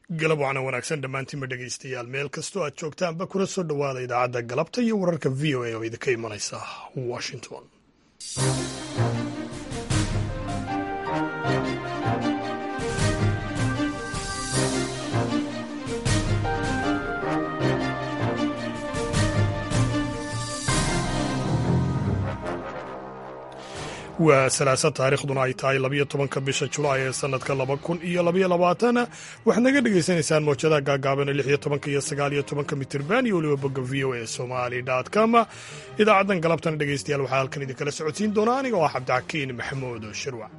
galab wacna wanaagsan dhammaantiinba dhegaystayaal meel kastoo aad joogtaanba kula soo dhowaada idaacadda galabta iyo wararka v o a oo idinka imanaysa washington waa salaasa taariikhduna ay tahay labiyo tobanka bisha julaay ee sanadka laba kun iyo labaiyo labaatan waxaad naga dhagaysanaysaan mawjadaha gaagaaban lix iyo tobanka iyo sagaal iyo tobanka mitirban iyo weliba bogga v o a somali com idaacaddan galabtana dhegaystayaal waxaa halkan idinkala socodsiin doona aniga oo ah cabdixakiin maxamuud shirwac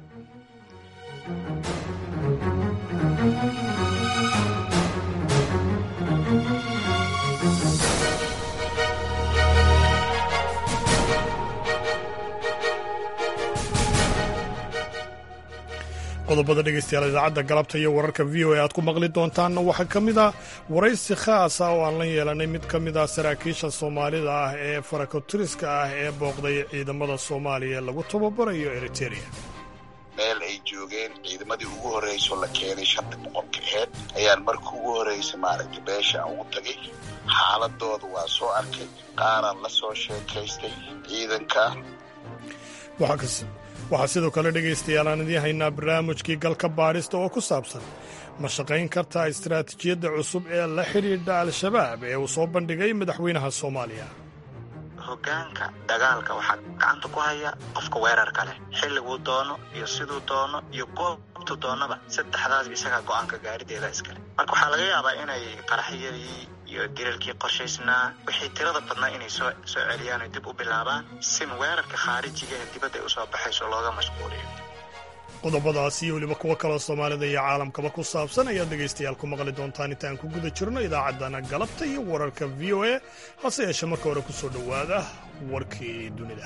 qodobada dhegaystayaal idaacadda galabta iyo wararka v o a aad ku maqli doontaanna waxaa ka mid ah waraysi khaasa oo aan la yeelanay mid ka mid ah saraakiisha soomaalida ah ee farakotiriska ah ee booqday ciidamada soomaaliya ee lagu tababarayo eriteria meel ay joogeen ciidamadii ugu horreyso la keenay shanta boqolka aheyd ayaan markii ugu horreysa maaragtay beesha aan ugu tagay xaaladooda waa soo arkay qaaraan la soo sheekaystay ciidanka waxaa sidoo kale dhegaystayaal aan idiin haynaa barnaamijkii galka baadhista oo ku saabsan ma shaqayn kartaa istaraatiijiyadda cusub ee la xidhiidha al-shabaab ee uu soo bandhigay madaxweynaha soomaaliya hoggaanka dagaalka waxaa gacanta ku haya qofka weerarka leh xilliguu doono iyo siduu doono iyo goobtu doonaba saddexdaas isagaa go'aanka gaarideeda iskale marka waxaa laga yaabaa inay qaraxyadii iyo dilalkii qorshaysnaa wixii tirada badnaa inay soo soo celiyaan oo dib u bilaabaan sin weerarka khaarijiga ee dibadda ay usoo baxayso looga mashquuliyo qodobadaas iyo weliba kuwo kaloo soomaalida iyo caalamkaba ku saabsan ayaad dhegaystayaal ku maqli doontaan intaan ku guda jirno idaacaddana galabta iyo wararka v o a hase yeeshee marka hore ku soo dhowaada warkii dunida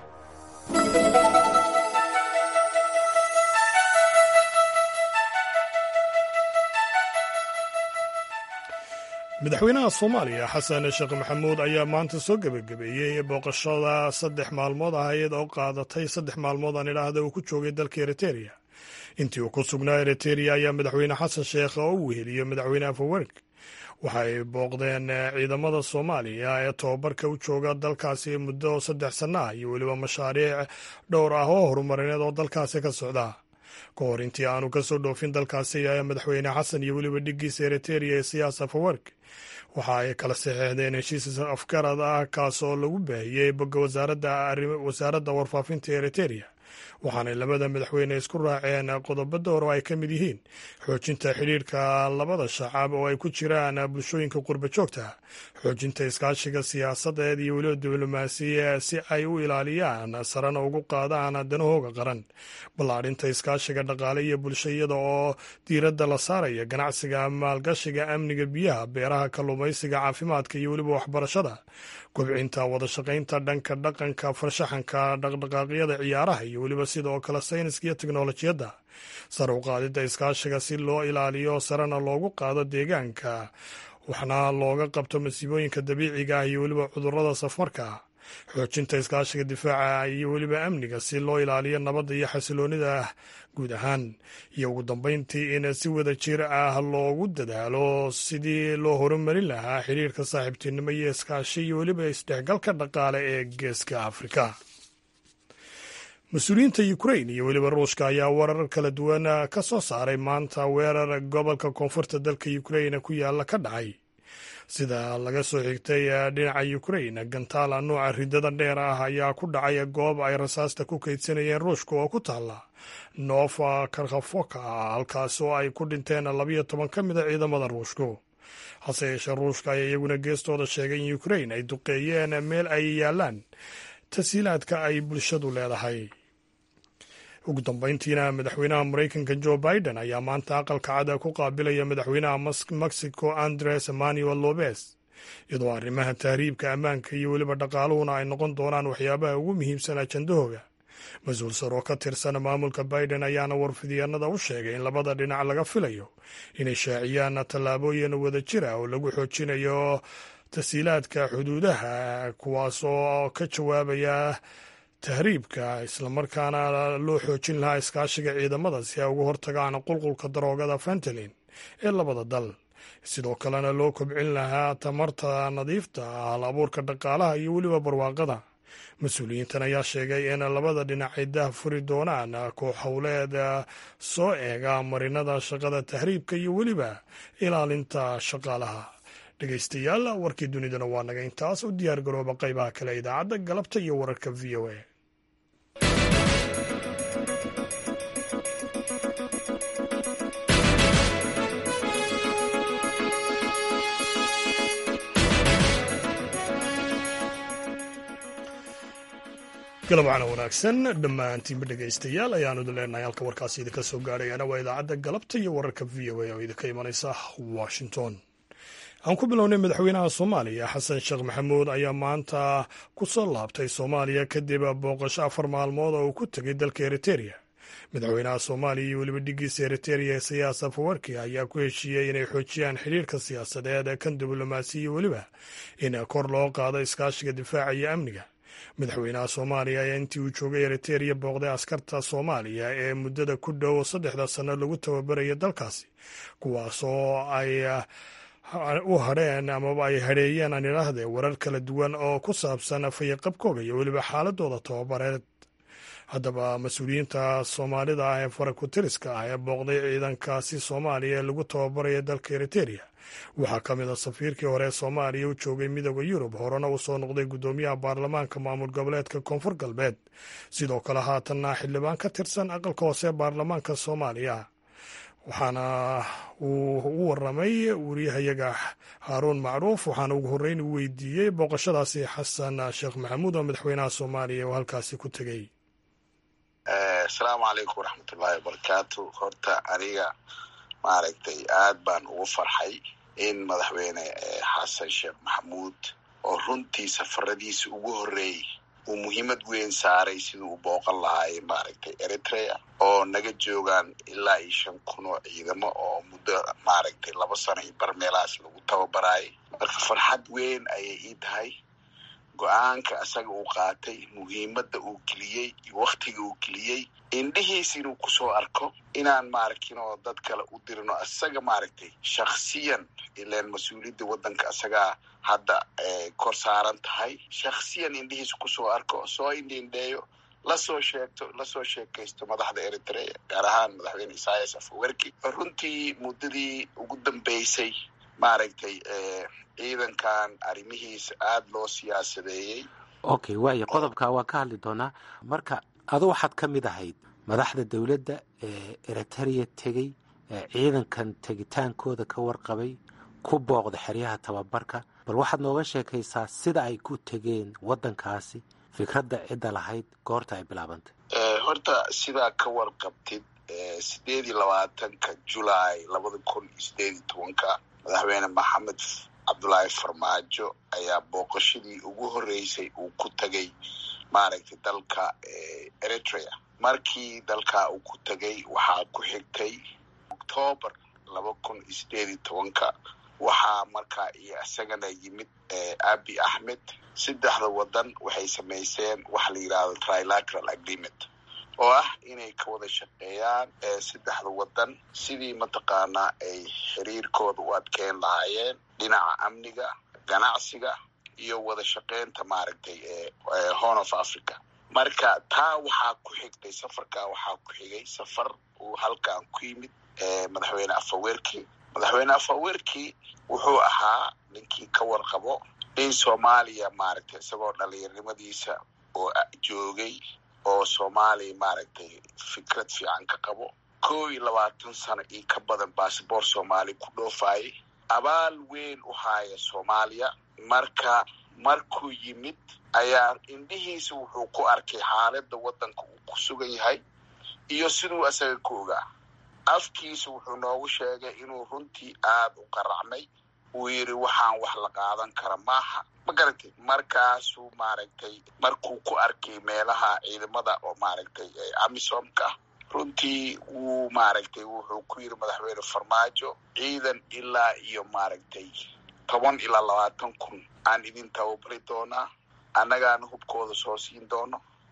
madaxweynaha soomaaliya xasan sheekh maxamuud ayaa maanta soo gebagabeeyey booqashada saddex maalmood ahayd oo qaadatay saddex maalmood aan idhaahda uu ku joogay dalka eriteria intii uu ku sugnaa eriteria ayaa madaxweyne xasan sheekh oo u weheliyey madaxweyne afawerk waxay booqdeen ciidamada soomaaliya ee tobabarka u jooga dalkaasi muddo saddex sanno ah iyo weliba mashaariic dhowr ah oo horumarineed oo dalkaasi ka socda ka hor intii aanu ka soo dhoofin dalkaasi ayaa madaxweyne xasan iyo weliba dhiggiisa eriteria ee siyaas afawerk waxa ay kala saxeexdeen heshiis afgarad ah kaas oo lagu baahiyey bogga wasaaradda warfaafinta eriteria waxaanay labada madaxweyne isku raaceen qodobo door oo ay ka mid yihiin xoojinta xidhiirka labada shacab oo ay ku jiraan bulshooyinka qurba joogta xoojinta iskaashiga siyaasadeed iyo weliba diblomaasiya si ay u ilaaliyaan sarena ugu qaadaan danahooga qaran ballaadhinta iskaashiga dhaqaale iyo bulsho iyada oo diiradda la saaraya ganacsiga maalgashiga amniga biyaha beeraha kalluumaysiga caafimaadka iyo weliba waxbarashada kobcinta wadashaqaynta dhanka dhaqanka farshaxanka dhaqdhaqaaqyada ciyaaraha iyo weliba sidoo kale sayniska iyo teknolojiyadda sar u qaadidda iskaashiga si loo ilaaliyo sarena loogu qaado deegaanka waxna looga qabto masiibooyinka dabiiciga ah iyo weliba cudurrada safmarka xoojinta iskaashiga difaaca iyo weliba amniga si loo ilaaliyo nabadda iyo xasiloonida guud ahaan iyo ugu dambeyntii in si wada jir ah loogu dadaalo sidii loo horumarin lahaa xiriirka saaxiibtinimo iyo iskaashi iyo weliba isdhexgalka dhaqaale ee geeska afrika mas-uuliyiinta ukrain iyo weliba ruushka ayaa warar kala duwan ka soo saaray maanta weerar gobolka koonfurta dalka ukrain ku yaala ka dhacay sida laga soo xigtay dhinaca ukrain gantaala nuuca ridada dheer ah ayaa ku dhacay goob ay rasaasta ku kaydsanayeen ruushka oo ku taala nova karkhafoka halkaas oo ay ku dhinteen labiyo toban ka mid a ciidamada ruushku hase yeeshee ruushka ayaa iyaguna geestooda sheegay in ukrain ay duqeeyeen meel ay yaalaan tasiilaadka ay bulshadu leedahay ugu dambeyntiina madaxweynaha maraykanka jo biden ayaa maanta aqalka cada ku qaabilaya madaxweynaha mexico andres emmanuel lobes iyadoo arrimaha tahriibka ammaanka iyo weliba dhaqaaluhuna ay noqon doonaan waxyaabaha ugu muhiimsan ajandahooga mas-uul sar oo ka tirsan maamulka biden ayaana warfidyaanada u sheegay in labada dhinac laga filayo inay shaaciyaan tallaabooyin wada jira oo lagu xoojinayo tasiilaadka xuduudaha kuwaas oo ka jawaabaya tahriibka islamarkaana loo xoojin lahaa iskaashiga ciidamada si ay uga hortagaan qulqulka daroogada fentalin ee labada dal sidoo kalena loo kobcin lahaa tamarta nadiifta ah hal abuurka dhaqaalaha iyo weliba barwaaqada mas-uuliyiintan ayaa sheegay in labada dhinac ay dah furi doonaan koox howleed soo eega marinada shaqada tahriibka iyo weliba ilaalinta shaqaalaha dhegeystayaal warkii dunidana waa naga intaas u diyaar garooba qaybaha kale idaacadda galabta iyo wararka v o a galabcana wanaagsan dhammaantiinba dhegaystayaal ayaanu idin leenahay halka warkaasi idinka soo gaadhayana waa idaacadda galabta iyo wararka v o a oo idinka imanaysa washington aan ku bilownay madaxweynaha soomaaliya xasan sheekh maxamuud ayaa maanta ku soo laabtay soomaaliya kadib booqasho afar maalmood oo uu ku tegay dalka eriteria madaxweynaha soomaaliya iyo weliba dhigiisa eriteria siyaas afawarki ayaa ku heshiiyey inay xoojiyaan xidhiirka siyaasadeed kan diblomaasi iyo weliba in kor loo qaado iskaashiga difaaca iyo amniga madaxweynaha soomaaliya ayaa intii uu joogay eriteria booqday askarta soomaaliya ee muddada ku dhow saddexda sanno lagu tababaraya dalkaasi kuwaasoo ay u hadheen amaba ay hadheeyeen aan idhaahdee warar kala duwan oo ku saabsan fayaqabkooga iyo weliba xaaladooda tababareed haddaba mas-uuliyiinta soomaalida ah ee farakutiriska ah ee booqday ciidankaasi soomaaliya ee lagu tababaraya dalka eriteria waxaa ka mid a safiirkii hore ee soomaaliya u joogay midooda yurub horena uu soo noqday guddoomiyaha baarlamaanka maamul goboleedka koonfur galbeed sidoo kale haatanna xildhibaan ka tirsan aqalka hoose ee baarlamaanka soomaaliya waxaana uu u waramay wariyahayaga haaruun macruuf waxaana ugu horreyn u weydiiyey booqashadaasi xasan sheekh maxamuud oo madaxweynaha soomaaliya oo halkaasi ku tegey asalaamu calaykum waraxmatullaahi wabarakaatu horta aniga maaragtay aad baan ugu farxay in madaxweyne xasan sheekh maxamuud oo runtii safaradiisa ugu horreeyey uu muhiimad weyn saaray siduu u booqan lahaay maaragtay eritrea oo naga joogaan ilaa iyo shan kun oo ciidamo oo muddo maaragtay laba sano iyo bar meelahaas lagu tababaraayay marka farxad weyn ayay ii tahay go-aanka asaga uu qaatay muhiimadda uu geliyey iyo wakhtiga uu geliyey indhihiis inuu kusoo arko inaan maaragtin oo dad kale u dirino asaga maaragtay shaksiyan ilaan mas-uuliyadda waddanka asagaa hadda kor saaran tahay shaksiyan indhihiis kusoo arko soo indhiindheeyo lasoo sheegto lasoo sheekaysto madaxda eritrea gaar ahaan madaxweyne isaias afawerki runtii muddadii ugu dambeysay maaragtay ciidankan arrimihiisa aada loo siyaasadeeyey okay waaya qodobka waan ka hadli doonaa marka adu waxaad ka mid ahayd madaxda dowladda ee eriteria tegey ciidankan tegitaankooda ka warqabay ku booqda xeryaha tababarka bal waxaad nooga sheekaysaa sida ay ku tegeen waddankaasi fikradda cidda lahayd goorta ay bilaabantay horta sidaa ka warqabtid sideed iyo labaatanka julaay labada kun iyo sideed iyo tobanka madaxweyne maxamed cabdulaahi farmaajo ayaa booqashadii ugu horreysay uu ku tegay maaragtay dalka eritrea markii dalkaa uu ku tegay waxaa ku xigtay octoobar laba kun iyo sideed iyo tobanka waxaa markaa iyo isagana yimid abi axmed saddexda waddan waxay samayseen waxa la yidhahdo trilateral agreement oo ah inay ka wada shaqeeyaan saddexda waddan sidii mataqaanaa ay xiriirkooda u adkeyn lahaayeen dhinaca amniga ganacsiga iyo wada shaqeynta maaragtay horn of africa marka taa waxaa ku xigtay safarkaa waxaa ku xigay safar uu halkan ku yimid madaxweyne afawerki madaxweyne afawerki wuxuu ahaa ninkii ka warqabo in soomaaliya maaragtay isagoo dhalinyarimadiisa oo joogay oo soomaaliya maaragtay fikrad fiican ka qabo kow iyo labaatan sano iyo ka badan basaboor soomaaliya ku dhoofaayay abaal weyn u haaya soomaaliya marka markuu yimid ayaa indhihiisa wuxuu ku arkay xaaladda waddanka uu ku sugan yahay iyo siduu asaga ku ogaa afkiisa wuxuu noogu sheegay inuu runtii aada u qaracmay uu yidhi waxaan wax la qaadan kara maaha ma garatay markaasuu maaragtay markuu ku arkay meelaha ciidamada oo maaragtay amisomka runtii wuu maaragtay wuxuu ku yidhi madaxweyne farmaajo ciidan ilaa iyo maaragtay toban ilaa labaatan kun aan idin tababari doonaa annagaana hubkooda soo siin doono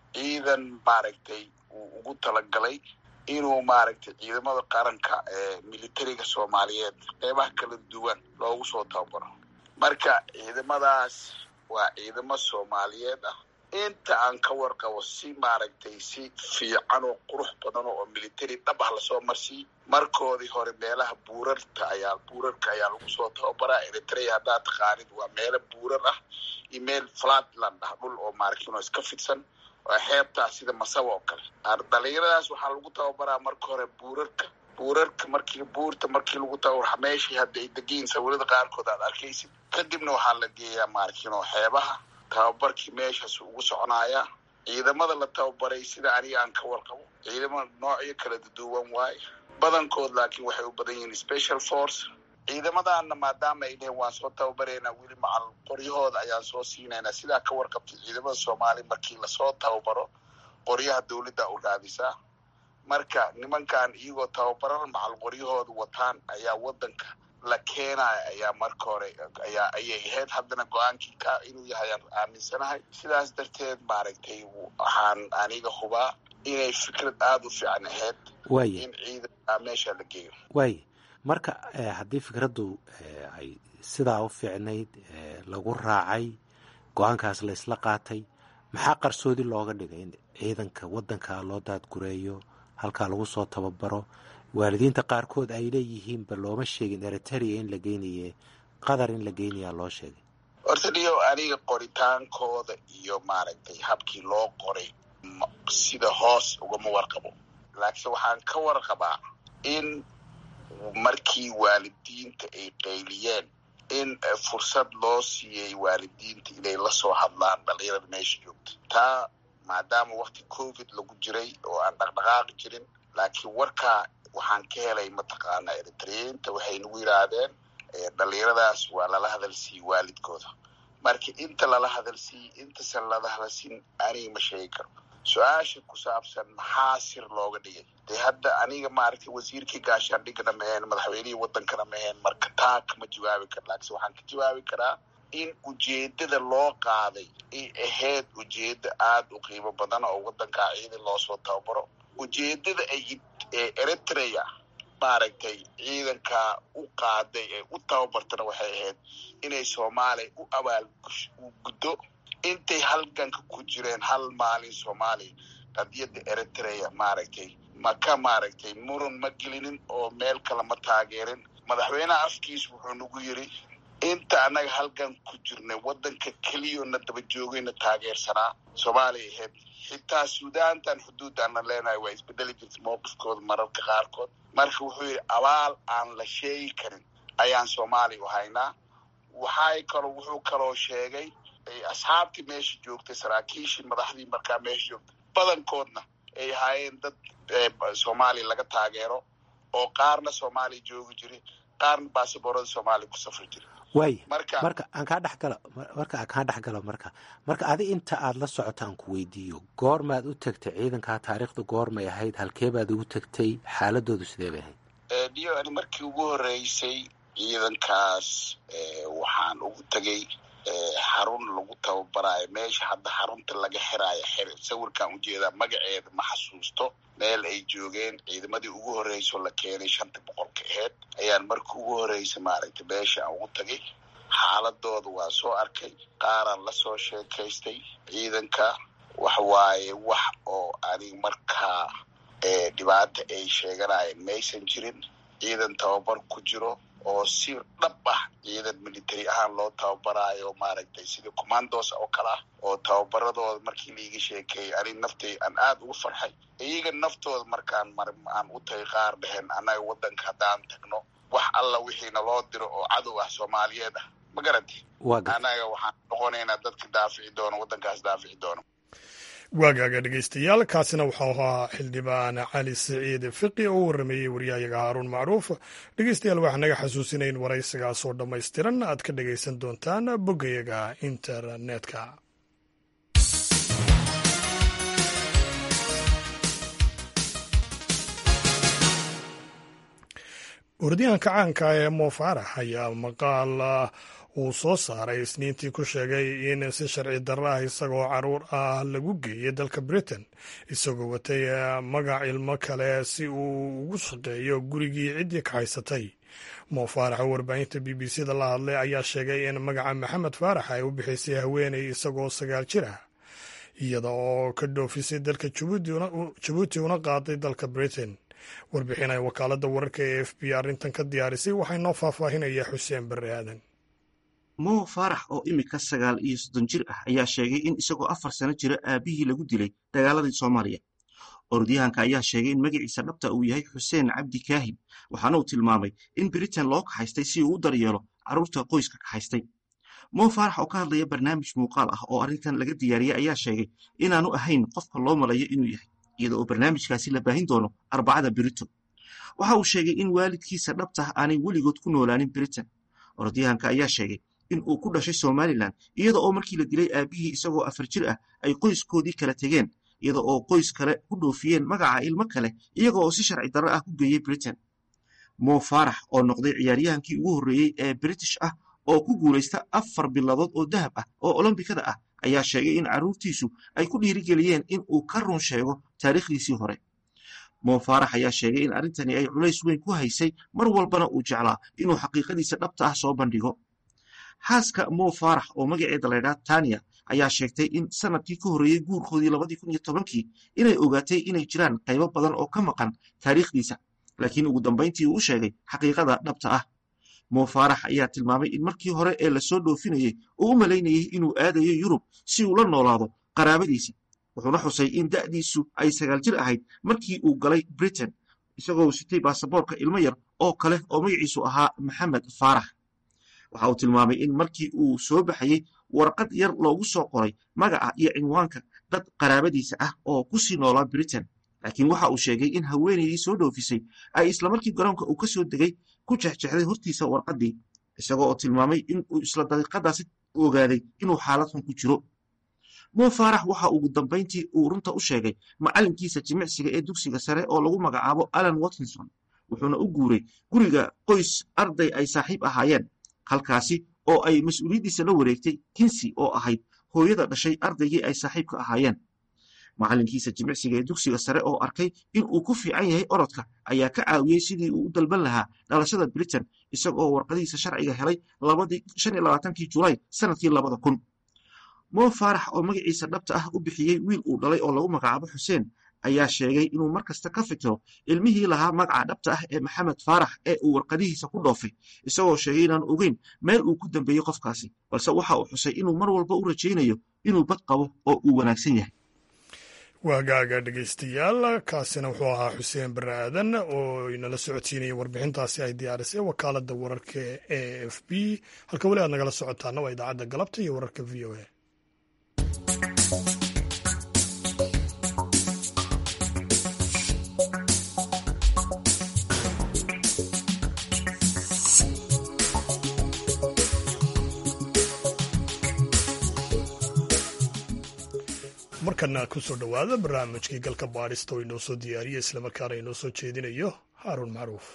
ciidan maaragtay uu ugu talagalay inuu maaragtay ciidamada qaranka ee militariga soomaaliyeed qeybaha kala duwan loogu soo tababaro marka ciidamadaas waa ciidamo soomaaliyeed ah inta aan ka warqabo si maaragtay si fiican oo qurux badan oo military dhab ah lasoo marsiiy markoodii hore meelaha buurarta ayaa buurarka ayaa lagu soo tababaraa eritrea haddaad taqaanid waa meelo buurar ah iyo meel flatland ah dhul oo maaragtino iska fidsan oo xeebtaa sida masaba oo kale dhalinyaradaas waxaa lagu tababaraa marka hore buurarka buurarka markii buurta markii lagu tababara meeshii hadda ay degiin sawirada qaarkood aad arkaysid kadibna waxaa la geeyaa maaragtino xeebaha tababarkii meeshaas ugu soconayaa ciidamada la tababaray sida aniga aan ka warqabo ciidamo noocyo kala duwan waaye badankood laakiin waxay u badan yihiin special force ciidamadaana maadaama ay dheheen waan soo tababareynaa weli macal qoryahooda ayaan soo siinaynaa sidaa ka warqabtay ciidamada soomaaliya markii lasoo tababaro qoryaha dawladda u raadisaa marka nimankan iyagoo tababaran macal qoryahooda wataan ayaa wadanka la keenaya ayaa marka hore ayaa ayay ahayd haddana go-aankii ka inuu yahay aan aaminsanahay sidaas darteed maaragtay waxaan aniga hubaa inay fikrad aada u fiican ahayd in ciidanka meesha la geeyo waaya marka haddii fikraddu ay sidaa u fiicnayd lagu raacay go-aankaas la isla qaatay maxaa qarsoodi looga dhigay in ciidanka waddanka loo daadgureeyo halkaa lagu soo tababaro waalidiinta qaarkood ay leeyihiinba looma sheegin eritrea in la geynaye qatar in la geynayaa loo sheegay horta dhiyo aniga qoritaankooda iyo maaragtay habkii loo qoray sida hoos ugama warqabo laakiinse waxaan ka warqabaa in markii waalidiinta ay qayliyeen in fursad loo siiyey waalidiinta inay lasoo hadlaan dhalinyarada meesha joogta taa maadaama wakti covid lagu jiray oo aan dhaqdhaqaaqi jirin laakiin warkaa waxaan ka helay mataqaana eritreyiinta waxay nagu yidhaahdeen dhalinyaradaas waa lala hadalsiiyey waalidkooda marka inta lala hadalsiiyey intasan lala hadalsiin aniga ma sheegi karo su-aasha ku saabsan maxaa sir looga dhigay dee hadda aniga maaragtay wasiirkii gaashaandhigana maheen madaxweynihii wadankana maheen marka taa kama jawaabi kara laakiinse waxaan ka jawaabi karaa in ujeedada loo qaaday ay ahayd ujeeda aada u qiimo badan oo wadankaa ciidan loosoo tababaro ujeedada ay eritrea maaragtay ciidankaa u qaaday ee u tababartana waxay ahayd inay soomaaliya u abaal guddo intay halganka ku jireen hal maalin soomaaliya qadiyadda eritrea maaragtay maka maaragtay muran ma gelinin oo meel kale ma taageerin madaxweyneha afkiis wuxuu nagu yiri inta annaga halgan ku jirnay waddanka keliyona daba joogayna taageersanaa soomaaliya ahayd xitaa suudaantan xuduuddaanna leenahay waa isbedeli jirta mowqifkooda mararka qaarkood marka wuxuu yidhi abaal aan la sheegi karin ayaan soomaaliya u haynaa waxay kaloo wuxuu kaloo sheegay asxaabtii meesha joogtay saraakiishii madaxdii markaa meesha joogtay badankoodna ay ahaayeen dad soomaaliya laga taageero oo qaarna soomaaliya joogi jiri qaarna baasaboorada soomaaliya ku safri jiri waaya marka aan kaa dhexgalo marka aan kaa dhex galo marka marka adi inta aada la socoto aan ku weydiiyo goormaad u tagtay ciidankaa taariikhda goormay ahayd halkeebaad ugu tagtay xaaladoodu sidee bay ahayd dio ani markii ugu horeysay ciidankaas waxaan ugu tegay xarun lagu tababaraayo meesha hadda xarunta laga xiraayo xir sawirkaan ujeedaa magaceeda ma xasuusto meel ay joogeen ciidamadii ugu horreysoo la keenay shanta boqolka aheyd ayaan markii ugu horreysay maaragtay meesha aan ugu tagay xaaladooda waa soo arkay qaaraan lasoo sheekaystay ciidanka wax waaye wax oo anig markaa dhibaata ay sheeganayeen maysan jirin ciidan tababar ku jiro oo si dhab ah ciidan military ahaan loo tababaraayo maaragtay sida commandos oo kale ah oo tababaradooda markii laiga sheekeeyay anig naftay aan aada ugu farxay iyaga naftooda markaan mar aan u tagay qaar dheheen annaga waddanka haddaan tagno wax alla wixiina loo diro oo cadow ah soomaaliyeed ah ma garanti annaga waxaan noqonaynaa dadka daafici doono waddankaas daafici doono waagaaga dhegeystayaal kaasina waxau ahaa xildhibaan cali siciid fiqi oo u warameeyey waryahayaga haaruun macruuf dhegeystayaal waxaa naga xasuusinayn in waraysigaasoo dhammaystiran aad ka dhegaysan doontaan boggayaga internetka orodyahanka caanka ee mo faarax ayaa maqaal uu soo saaray isniintii ku sheegay in si sharci darro ah isagoo caruur ah lagu geeyay dalka britain isagoo watay magac ilmo kale si uu ugu shaqeeyo gurigii ciddii ka haysatay moo faarax oo warbaahinta b b c da la hadlay ayaa sheegay in magaca maxamed faarax ay u bixisay haweeney isagoo sagaal jir ah iyada oo ka dhoofisay dalka jabuuti una qaaday dalka britain warbixin ay wakaaladda wararka ee f b arrintan ka diyaarisay waxay noo faahfaahinayaa xuseen barre aadan moo faarax oo imika sagaal iyo soddon jir ah ayaa sheegay in isagoo afar sano jira aabihii lagu dilay dagaaladii soomaaliya orodyahanka ayaa sheegay in magaciisa dhabta uu yahay xuseen cabdi kaahib waxaana uu tilmaamay in britain loo kaxaystay si uu u daryeelo carruurta qoyska kaxaystay moo faarax oo ka hadlaya barnaamij muuqaal ah oo arrintan laga diyaariyey ayaa sheegay inaanu ahayn qofka loo malayo inuu yahay iyada oo barnaamijkaasi la baahin doono arbacada brito waxa uu sheegay in waalidkiisa dhabtah aanay weligood ku noolaanin britain orodyahanka ayaa sheegay in uu ku dhashay somalilan iyada oo markii la dilay aabihii isagoo afar jir ah ay qoyskoodii kala tegeen iyada oo qoys kale ku dhoofiyeen magaca ilmo kale iyaga oo si sharci darro ah ku geeyey britain moo faarax oo noqday ciyaaryahankii ugu horreeyey ee british ah oo ku guulaysta afar biladood oo dahab ah oo olombikada ah ayaa sheegay in carruurtiisu ay ku dhiirigeliyeen in uu ka run sheego taariikhdiisii hore moo faarax ayaa sheegay in arrintani ay culays weyn ku haysay mar walbana uu jeclaa inuu xaqiiqadiisa dhabta ah soo bandhigo xaaska moo faarax oo magaceeda laydhaa tania ayaa sheegtay in sanadkii ka horreeyey guurkoodii labadii kun iyo tobankii inay ogaatay inay jiraan qaybo badan oo ka maqan taariikhdiisa laakiin ugu dambayntii uu u sheegay xaqiiqada dhabta ah moo faarax ayaa tilmaamay in markii hore ee lasoo dhoofinayey uu u malaynayey inuu aadayo yurub si uu la noolaado qaraabadiisa wuxuuna xusay in da'diisu ay sagaal jir ahayd markii uu galay britain isagoo sitay baasaboorka ilmo yar oo kale oo magaciisu ahaa maxamed faarax waxa uu tilmaamay in markii uu soo baxayey warqad yar loogu soo qoray magaca iyo cinwaanka dad qaraabadiisa ah oo ku sii noolaa britain laakiin waxa uu sheegay in haweenaydii soo dhoofisay ay islamarkii garoonka uu ka soo degay ku jexjexday hortiisa warqaddii isagoo oo tilmaamay in uu isla daqiiqadaasi ogaaday inuu xaalad xun ku jiro moo faarax waxa ugu dambayntii uu runta u sheegay macallinkiisa jimicsiga ee dugsiga sare oo lagu magacaabo alan watkinson wuxuuna u guuray guriga qoys arday ay saaxiib ahaayeen halkaasi oo ay mas-uuliyaddiisa la wareegtay kinsi oo ahayd hooyada dhashay ardaygii ay saaxiibka ahaayeen macallinkiisa jimicsiga ee dugsiga sare oo arkay in uu ku fiican yahay orodka ayaa ka caawiyey sidii uu u dalban lahaa dhalashada britain isagoo warqadihiisa sharciga helay kii julaay sanadkii labada kun moo faarax oo magaciisa dhabta ah u bixiyey wiil uu dhalay oo lagu magacaabo xuseen ayaa sheegay inuu mar kasta ka fikiro ilmihii lahaa magaca dhabta ah ee maxamed faarax ee uu warqadihiisa ku dhoofay isagoo sheegay inaan ogeyn meel uu ku dambeeyey qofkaasi balse waxa uu xusay inuu mar walba u rajaynayo inuu bad qabo oo uu wanaagsan yahay waagaaga dhegaystayaal kaasina wuxuu ahaa xuseen bare aadan oo inala socodsiinaya warbixintaasi ay diyaarisay wakaaladda wararka e f b halka weli aad nagala socotaana waa idaacadda galabta iyo wararka v o a markana kusoo dhowaada barnaamijkii galka baadhista oo inoo soo diyaariya islamarkaana inoo soo jeedinayo haaruun macruuf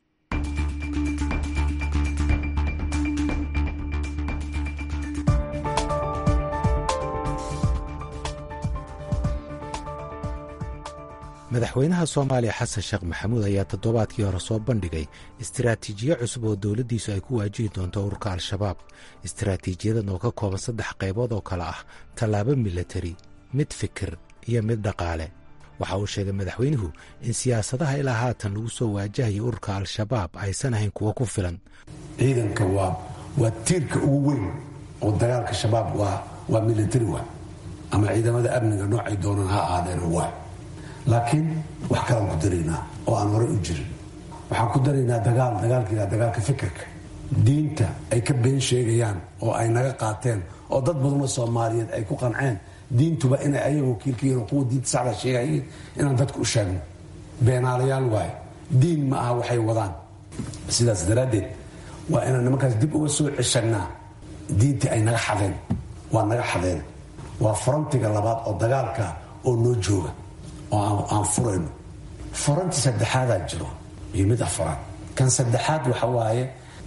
madaxweynaha soomaaliya xasan sheekh maxamuud ayaa toddobaadkii hore soo bandhigay istiraatiijiyo cusub oo dowladdiisu ay ku waajihi doonto ururka al-shabaab istiraatiijiyadan oo ka kooban saddex qaybood oo kale ah tallaabo milatari mid fikir iyo mid dhaqaale waxa uu sheegay madaxweynuhu in siyaasadaha ilaa haatan lagu soo waajahaya ururka al-shabaab aysan ahayn kuwo ku filan ciidanka waa waa tiirka ugu weyn oo dagaalka shabaab waa waa milatari wa ama ciidamada amniga noocay doonaan ha ahaadeen waa laakiin wax kalaan ku daraynaa oo aan horey u jirin waxaan ku daraynaa dagaal dagaalkiila dagaalka fikirka diinta ay ka been sheegayaan oo ay naga qaateen oo dad badanoo soomaaliyeed ay ku qanceen diintuba inay ayaga wakiilkayihin oo kuwa diinta sacda sheegayiin inaan dadka u sheegno beenaalayaal waaye diin ma aha waxay wadaan sidaas daraaddeed waa inaan nimankaas dib uga soo ceshannaa diintii ay naga xadeen waa naga xadeen waa farantiga labaad oo dagaalka oo noo jooga oo aan furayno faranti saddexaadaa jiro iyo mid afaraad kan saddexaad waxa waaye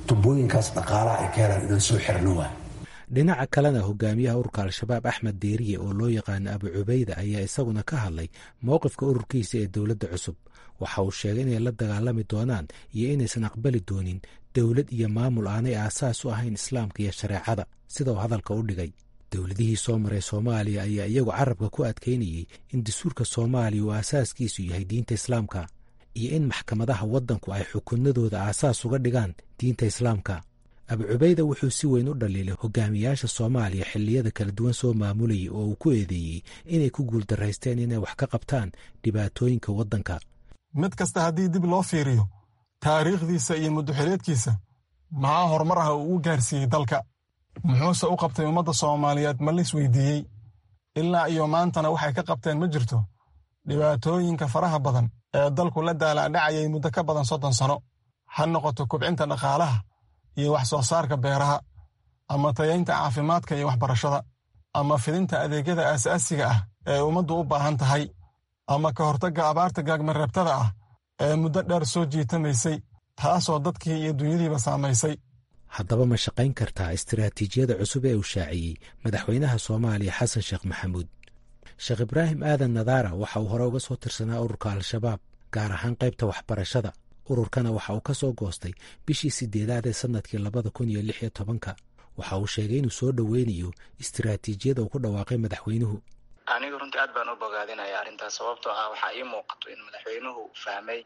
tubooyinkaas dhaqaalaha ay ka helaan inaan soo xirno waa dhinaca kalena hogaamiyaha ururka al-shabaab axmed deeriye oo loo yaqaano abu cubayda ayaa isaguna ka hadlay mowqifka ururkiisa ee dowladda cusub waxa uu sheegay inay la dagaalami doonaan iyo inaysan aqbali doonin dowlad iyo maamul aanay aasaas u ahayn islaamka iyo shareecada sida uu hadalka u dhigay dowladihii soo maray soomaaliya ayaa iyagu carabka ku adkaynayey in dastuurka soomaaliya uu aasaaskiisu yahay diinta islaamka iyo in maxkamadaha waddanku ay xukunadooda aasaas uga dhigaan diinta islaamka abu cubayda wuxuu si weyn u dhaliilay hogaamiyaasha soomaaliya xilliyada kala duwan soo maamulayay oo uu ku eedeeyey inay ku guuldaraysteen inay wax ka qabtaan dhibaatooyinka waddanka mid kasta haddii dib loo fiiriyo taariikhdiisa iyo muddoxileedkiisa maxaa horumar ah uu u gaarsiiyey dalka muxuuse u qabtay ummadda soomaaliyeed ma lis weydiiyey ilaa iyo maantana waxay ka qabteen ma jirto dhibaatooyinka faraha badan ee dalku la daalaadhacayay muddo ka badan soddon sano ha noqoto kubcinta dhaqaalaha iyo wax soo saarka beeraha ama tayaynta caafimaadka iyo waxbarashada ama fidinta adeegyada aasaasiga ah ee ummaddu u baahan tahay ama ka hortagga abaarta gaagmareebtada ah ee muddo dheer soo jiitamaysay taasoo dadkii iyo dunyadiiba saamaysay haddaba ma shaqayn kartaa istiraatiijiyada cusub ee uu shaaciyey madaxweynaha soomaaliya xasan sheekh maxamuud sheekh ibraahim aadan nadaara waxa uu hore uga soo tirsanaa ururka al-shabaab gaar ahaan qaybta waxbarashada ururkana waxa uu ka soo goostay bishii sideedaad ee sannadkii labada kun iyo lix iyo tobanka waxa uu sheegay inuu soo dhoweynayo istiraatiijiyada uu ku dhawaaqay madaxweynuhu aniga runtii aad baan u bogaadinaya arrintaas sababtoo ah waxaa ii muuqato in madaxweynuhu fahmay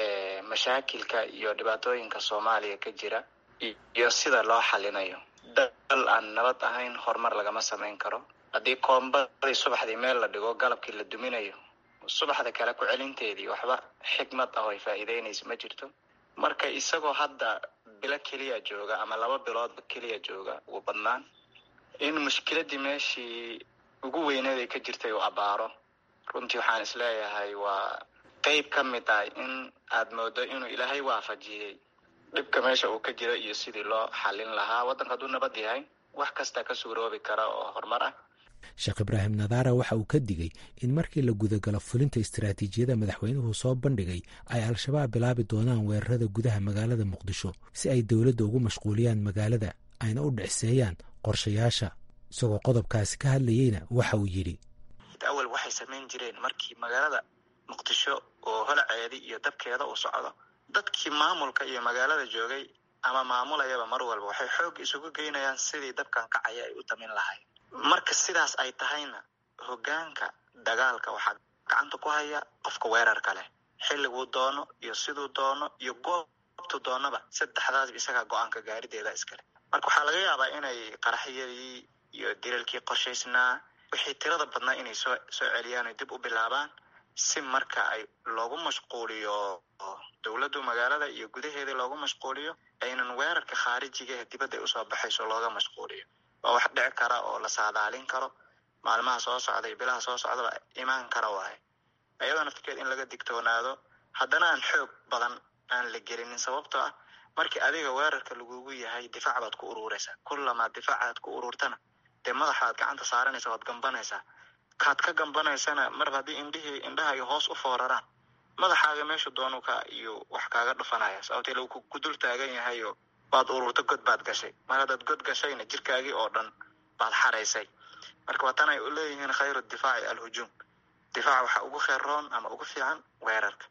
mashaakilka iyo dhibaatooyinka soomaaliya ka jira iyo sida loo xalinayo dal aan nabad ahayn horumar lagama samayn karo haddii koombadii subaxdii meel la dhigo galabkii la duminayo subaxda kale ku celinteedii waxba xikmad ah oo ay faa'iideynaysa ma jirto marka isagoo hadda bilo keliya jooga ama laba biloodba keliya jooga ugu badnaan in mushkiladii meeshii ugu weyneed ay ka jirtay uu abaaro runtii waxaan isleeyahay waa qeyb ka mid ah in aad moodo inuu ilaahay waafajiyey dhibka meesha uu ka jiro iyo sidii loo xalin lahaa waddanka hadduu nabad yahay wax kasta ka suuroobi kara oo horumar ah sheekh ibraahim nadaara waxa uu ka digay in markii la gudagalo fulinta istiraatiijiyada madaxweynuhu soo bandhigay ay al-shabaab bilaabi doonaan weerarada gudaha magaalada muqdisho si ay dowladda ugu mashquuliyaan magaalada ayna u dhicseeyaan qorshayaasha isagoo qodobkaasi ka hadlayeyna waxa uu yidhi awal waxay samayn jireen markii magaalada muqdisho oo holaceedi iyo dabkeeda uu socdo dadkii maamulka iyo magaalada joogay ama maamulayaba mar walba waxay xoog isugu geynayaan sidii dabkan kacaya ay u damin lahayd marka sidaas ay tahayna hoggaanka dagaalka waxaa gacanta ku haya qofka weerarka leh xilliguu doono iyo siduu doono iyo goobtu doonaba saddexdaasba isagaa go-aanka gaarideeda iskale marka waxaa laga yaabaa inay qaraxyadii iyo dilalkii qorshaysnaa wixii tirada badnaa inay soo soo celiyaan oy dib u bilaabaan si marka ay loogu mashquuliyo dowladdu magaalada iyo gudaheeda loogu mashquuliyo aynan weerarka khaarijiga ee dibadda ay usoo baxayso looga mashquuliyo waa wax dhici kara oo la saadaalin karo maalmaha soo socda iyo bilaha soo socdaba imaan kara waaye ayadoo naftirkeed in laga digtoonaado haddana aan xoog badan aan la gelinin sababtoo ah markii adiga weerarka lagugu yahay difaac baad ku ururaysaa kullamaad difaacaad ku ururtana dee madaxaad gacanta saaranaysa waad gambanaysaa kaad ka gambanaysana marba haddii indhihii indhaha ay hoos u fooraraan madaxaaga meeshu doonu ka iyo wax kaaga dhufanaya sababtee lagu ku dul taagan yahayo waad ururto god baad gashay mar haddaad god gashayna jirkaagii oo dhan baad xaraysay marka waa tan ay u leeyihiin khayru difaaci alhujuum difaac waxaa ugu kheyroon ama ugu fiican weerarka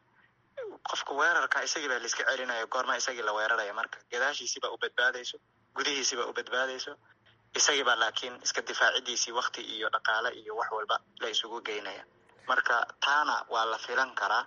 qofka weerarka isagii baa laiska celinaya goorma isagii la weeraraya marka gadaashiisiibaa u badbaadayso gudihiisiibaa u badbaadayso isagiibaa laakiin iska difaacidiisii wakti iyo dhaqaale iyo wax walba la isugu geynaya marka taana waa la filan karaa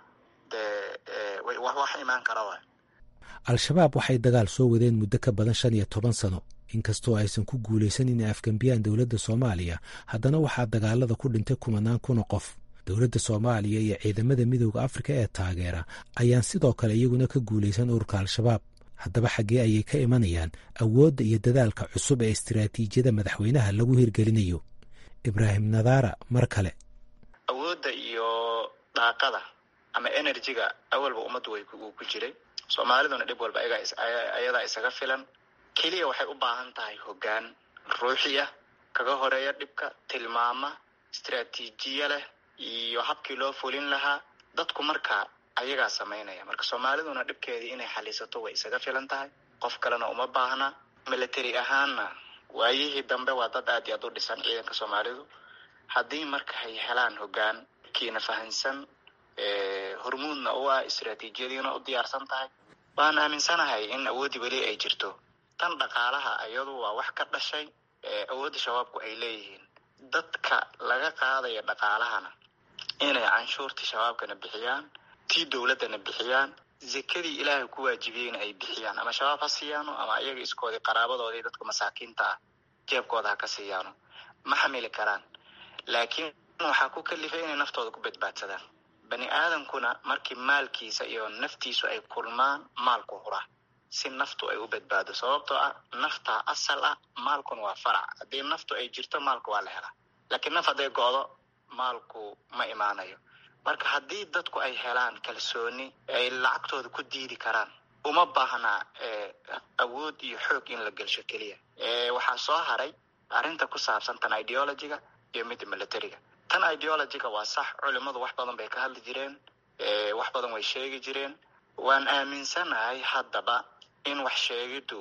dee wax imaan kara waay al-shabaab waxay dagaal soo wadeen muddo ka badan shan iyo toban sano inkastoo aysan ku guulaysan inay afgembiyaan dowladda soomaaliya haddana waxaa dagaalada ku dhintay kumanaan kuna qof dowladda soomaaliya iyo ciidamada midooda afrika ee taageera ayaan sidoo kale iyaguna ka guulaysan ururka al-shabaab haddaba xaggee ayay ka imanayaan awoodda iyo dadaalka cusub ee istiraatiijiyada madaxweynaha lagu hirgelinayo ibraahim nadaara mar kale awoodda iyo daaqada ama enerjiga awalba ummaddu way uu ku jiray soomaaliduna dhib walba ayadaa isaga filan keliya waxay u baahan tahay hoggaan ruuxi ah kaga horeeya dhibka tilmaama istiraatiijiya leh iyo habkii loo fulin lahaa dadku marka ayagaa samaynaya marka soomaaliduna dhibkeedii inay xalisato way isaga filan tahay qof kalena uma baahna military ahaanna waayihii dambe waa dad aad iyo aad u dhisan ciidanka soomaalidu haddii marka ay helaan hoggaan kiina fahansan hormuudna u ah istraatiijiyadiina u diyaarsan tahay waan aaminsanahay in awoodii weli ay jirto tan dhaqaalaha iyadu waa wax ka dhashay awoodda shabaabku ay leeyihiin dadka laga qaadaya dhaqaalahana inay canshuurtii shabaabkana bixiyaan tii dowladdana bixiyaan zekadii ilaahay ku waajibiyeyna ay bixiyaan ama shabaab ha siiyaano ama iyaga iskoodii qaraabadoodii dadka masaakiinta ah jeebkooda ha ka siiyaano ma xamili karaan laakiin waxaa ku kalifay inay naftooda ku badbaadsadaan bani aadamkuna markii maalkiisa iyo naftiisu ay kulmaan maalku huraa si naftu ay u badbaado sababtoo ah naftaa asal ah maalkuna waa farac haddii naftu ay jirto maalku waa la helaa laakiin naf hadday go'do maalku ma imaanayo marka haddii dadku ay helaan kalsooni ay lacagtooda ku diidi karaan uma baahnaa awood iyo xoog in la gelsho keliya waxaa soo haray arrinta ku saabsan tan ideologiga iyo midda militariga tan ideologiga waa sax culimadu wax badan bay ka hadli jireen wax badan way sheegi jireen waan aaminsanahay haddaba in wax sheegiddu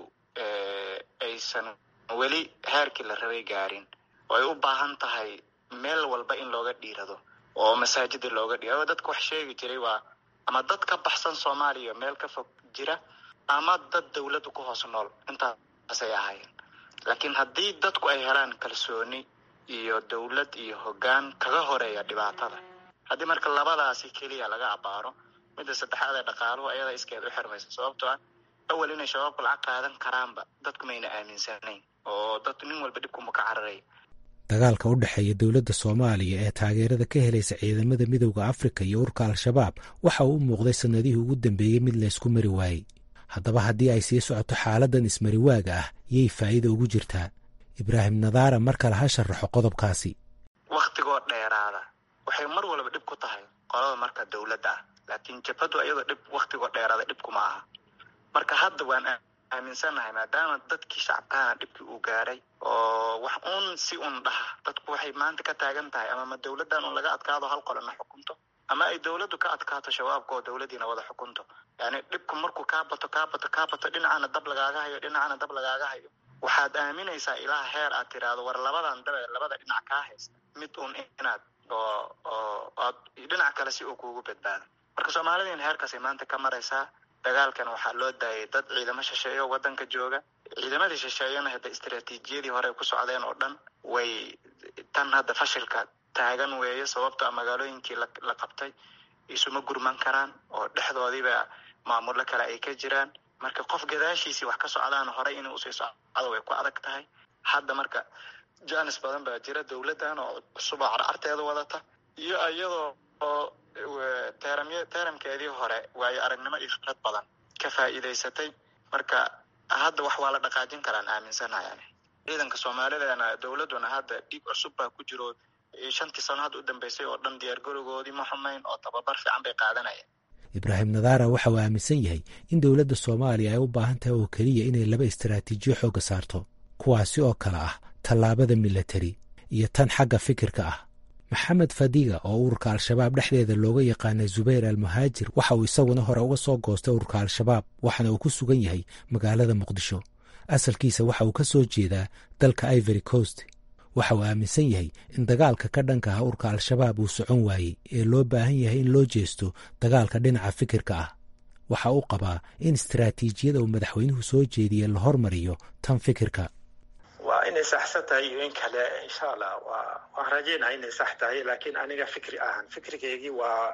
aysan weli heerkii la rabay gaarin oo ay u baahan tahay meel walba in looga dhiirado oo masaajida looga dhiirado dadka wax sheegi jiray waa ama dad ka baxsan soomaaliya meel ka fog jira ama dad dawladdu ku hoos nool intaasay ahaayeen laakiin haddii dadku ay helaan kalsooni iyo dawlad iyo hoggaan kaga horeeya dhibaatada haddii marka labadaasi keliya laga abaaro midda saddexaad ee dhaqaaluhu ayada iskeed u xirmaysa sababtoo ah awal inay shabaabku lacag qaadan karaanba dadku mayna aaminsanayn oo dad nin walba dhibkuma ka cararay dagaalka u dhexeeya dowladda soomaaliya ee taageerada ka helaysa ciidamada midowda afrika iyo urka al-shabaab waxa uu u muuqday sannadihii ugu dambeeyey mid laysku mari waayey haddaba haddii ay sii socoto xaaladan ismariwaaga ah yay faa'iida ugu jirtaa ibraahim nadaara mar kale ha sharaxo qodobkaasi waktigoo dheeraada waxay mar walba dhib ku tahay qolada marka dowladda ah laakiin jabhadu ayadoo dhib waktigoo dheeraada dhib kuma aha marka hadda waan aaminsanahay maadaama dadkii shacabkahana dhibkii uu gaaray oo wax uun si un dhaha dadku waxay maanta ka taagan tahay ama ma dowladdan un laga adkaado hal qolana xukunto ama ay dowladdu ka adkaato shabaabka oo dowladdiina wada xukunto yani dhibku markuu kaa bato kaa bato kaa bato dhinacana dab lagaaga hayo dhinacana dab lagaaga hayo waxaad aaminaysaa ilaa heer aad tiraahdo war labadan dabe labada dhinac kaa haysta mid un inaad oo oo aad dhinac kale si uu kuugu badbaado marka soomaalidiina heerkaasay maanta ka maraysaa dagaalkan waxaa loo daayay dad ciidamo shisheeye oo waddanka jooga ciidamadii shisheeyana hadda istaraatiijiyadii hore ku socdeen oo dhan way tan hadda fashilka taagan weeye sababto a magaalooyinkii la qabtay isuma gurman karaan oo dhexdoodiiba maamullo kale ay ka jiraan marka qof gadaashiisii wax ka socdaan horey inuu usii socdo way ku adag tahay hadda marka janis badan baa jira dowladdan oo cusuboo carcarteeda wadata iyo iyadoo oo teeramy teeramkeedii hore waayo aragnimo iyo khibrad badan ka faa'iidaysatay marka hadda wax waa la dhaqaajin karaan aaminsanahay ani ciidanka soomaalideena dowladduna hadda dhiig cusub baa ku jiro shantii sano hadda u dambeysay oo dhan diyaargarowgoodii ma xumayn oo tababar fiican bay qaadanayeen ibraahim nadaara waxa uu aaminsan yahay in dowladda soomaaliya ay u baahan tahay oo keliya inay laba istaraatiijiyo xoogga saarto kuwaasi oo kale ah tallaabada milatari iyo tan xagga fikirka ah maxamed fadiga oo ururka al-shabaab dhexdeeda looga yaqaana zubayr almuhaajir waxa uu isaguna hore uga soo goostay ururka al-shabaab waxaana uu ku sugan yahay magaalada muqdisho asalkiisa waxa uu ka soo jeedaa dalka ivory coast waxa uu aaminsan yahay in dagaalka ka dhanka ah urka al-shabaab uu socon waayey ee loo baahan yahay in loo jeesto dagaalka dhinaca fikirka ah waxa uu qabaa in istaraatiijiyada uu madaxweynuhu soo jeediye la hormariyo tan fikirka waa inay saxsan tahay iyo in kale insha allah waa waan rajeynaya inay sax tahay laakiin aniga fikri ahaan fikrigeygii waa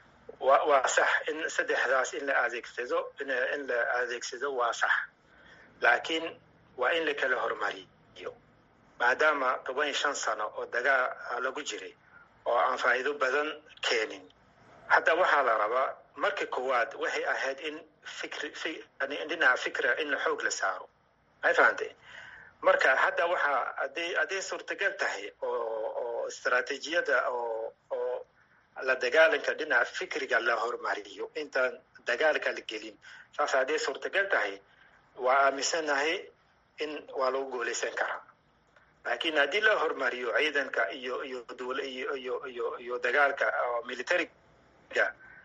wa waa sax in saddexdaas in la adeegsado in la adeegsado waa sax laakiin waa in la kala hormariyo maadaama toban iyo shan sano oo dagaa lagu jiray oo aan faa'iido badan keenin hadda waxaa la rabaa marka koowaad waxay ahayd in fikri dhinaca fikra in xoog la saaro may fahantay marka hadda waxaa haday hadday suurtagal tahay oo oo istaraatiijiyada oo oo la dagaalanka dhinaca fikriga la hormariyo intaan dagaalka la gelin saas hadday suurtagal tahay waa aaminsanahay in waa lagu guulaysan karaa laakiin haddii la hormariyo ciidanka iyo iyo dowla iyo iyo iyo iyo dagaalka militariga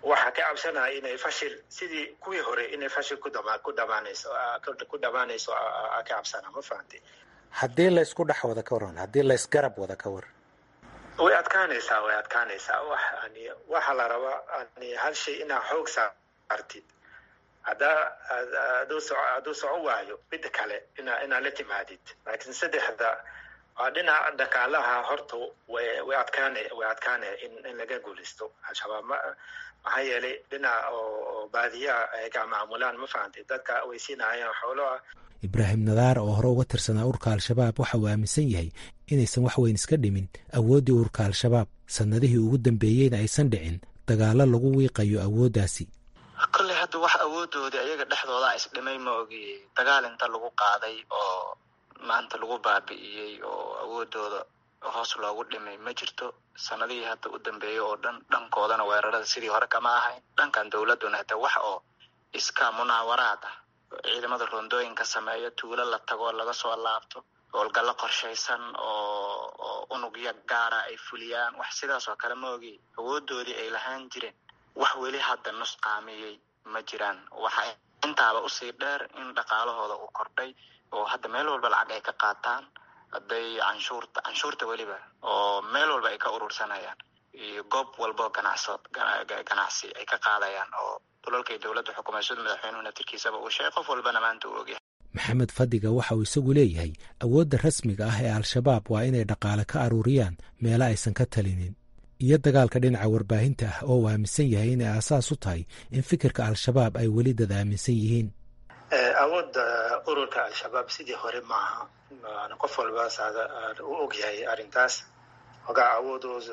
waxaa ka cabsanaya inay fashil sidii kuwii hore inay fashil ku dhama ku dhamaanayso ku dhamaanayso ka cabsana ma fahamtay haddii laysku dhex wada ka waran haddii laysgarab wada ka waran way adkaanaysaa way adkaanaysaa wax ani waxaa la rabaa ani hal shay inaa xoog saartid haddaa aduu soco hadduu soco waayo midda kale ina inaa la timaadid laakiin saddexda waa dhinaca dhaqaalaha horta way way adkaanay way adkaanaya in in laga guulaysto al-shabaab ma maxaa yeelay dhinaca oo baadiyaha ay ka maamulaan ma fahantay dadka way siinayaan xoolaha ibraahim nadaar oo hore uga tirsanaa urka al-shabaab waxa uu aaminsan yahay inaysan wax weyn iska dhimin awooddii urka al-shabaab sannadihii ugu dambeeyeyna aysan dhicin dagaallo lagu wiiqayo awooddaasi kolley hadda wax awoodoodii ayaga dhexdooda isdhimay ma ogi dagaal inta lagu qaaday oo maanta lagu baabi'iyey oo awoodooda hoos loogu dhimay ma jirto sanadihii hadda u dambeeyey oo dhan dhankoodana weerarada sidii hore kama ahayn dhankan dowladuna hata wax oo iska munaawaraad ah ciidamada rondooyinka sameeyo tuulo la tago laga soo laabto howlgallo qorshaysan oo oo unugya gaara ay fuliyaan wax sidaas oo kale ma ogi awoodoodii ay lahaan jireen wax weli hadda nusqaamiyey ma jiraan waxa intaaba usii dheer in dhaqaalahooda uu kordhay oo hadda meel walba lacag ay ka qaataan hadday canshuurta canshuurta weliba oo meel walba ay ka urursanayaan iyo goob walbo ganacso ganacsi ay ka qaadayaan oo dulalkay dowladda xukumayso madaxweynuhu naftirkiisaba uu sheegay qof walbana maanta uu ogyahay maxamed fadiga waxa uu isagu leeyahay awoodda rasmiga ah ee al-shabaab waa inay dhaqaale ka aruuriyaan meelo aysan ka talinin iyo dagaalka dhinaca warbaahinta ah oo uu aaminsan yahay inay aasaas u tahay in fikirka al-shabaab ay weli dad aaminsan yihiin awoodda ururka al-shabaab sidii hore maaha qof walba u ogyahay arrintaas ogaa awoodooda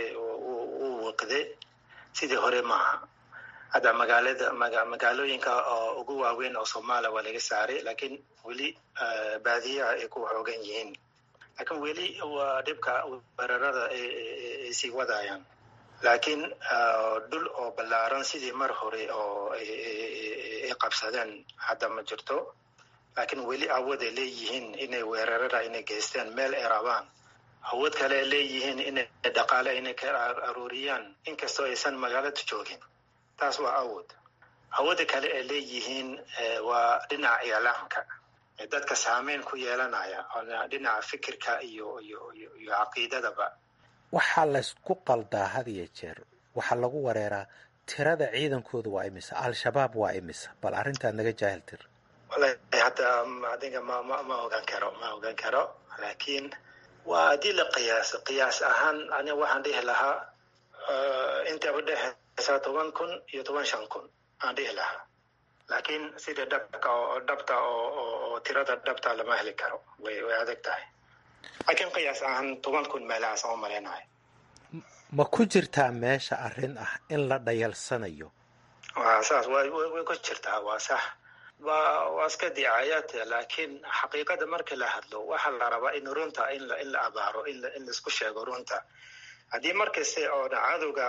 u wiqde sidii hore maaha hadda magaalada magaalooyinka oo ugu waaweyn oo soomaaliya waa laga saaray laakiin weli baadiyaha ay ku xoogan yihiin laakiin weli waa dhibka weerarada ay sii wadayaan laakiin dhul oo ballaaran sidii mar hore oo ay qabsadeen hadda ma jirto laakiin weli awood ay leeyihiin inay weerarada inay geysteen meel ay rabaan awood kale ay leeyihiin inay dhaqaale inay ka aruuriyaan inkastoo aysan magaalada joogin taas waa awood awoodda kale ay leeyihiin waa dhinaca iclaamka dadka saameyn ku yeelanaya dhinaca fikirka iyo iyo iyo iyo caqiidadaba waxaa laysku qaldaa had iyo jeer waxaa lagu wareeraa tirada ciidankooda waa imisa al-shabaab waa imisa bal arrintaa naga jaahil tir wallahi hadda adiga ma ma ma ogaan karo ma ogaan karo laakiin waa haddii la qiyaaso qiyaas ahaan aniga waxaan dhihi lahaa inta udhexeysa toban kun iyo toban shan kun aan dhihi lahaa laakiin sida dhabka oo dhabta oo tirada dhabta lama heli karo way way adag tahay laakiin qiyaas ahaan toban kun meelahaas aan u malaynahay ma ku jirtaa meesha arrin ah in la dhayalsanayo waa saas way way ku jirtaa waa sax waa waa iska dicaayaad laakiin xaqiiqada marka la hadlo waxaa la rabaa in runta in la in la abaaro in la in laisku sheego runta haddii markasta oo cadowga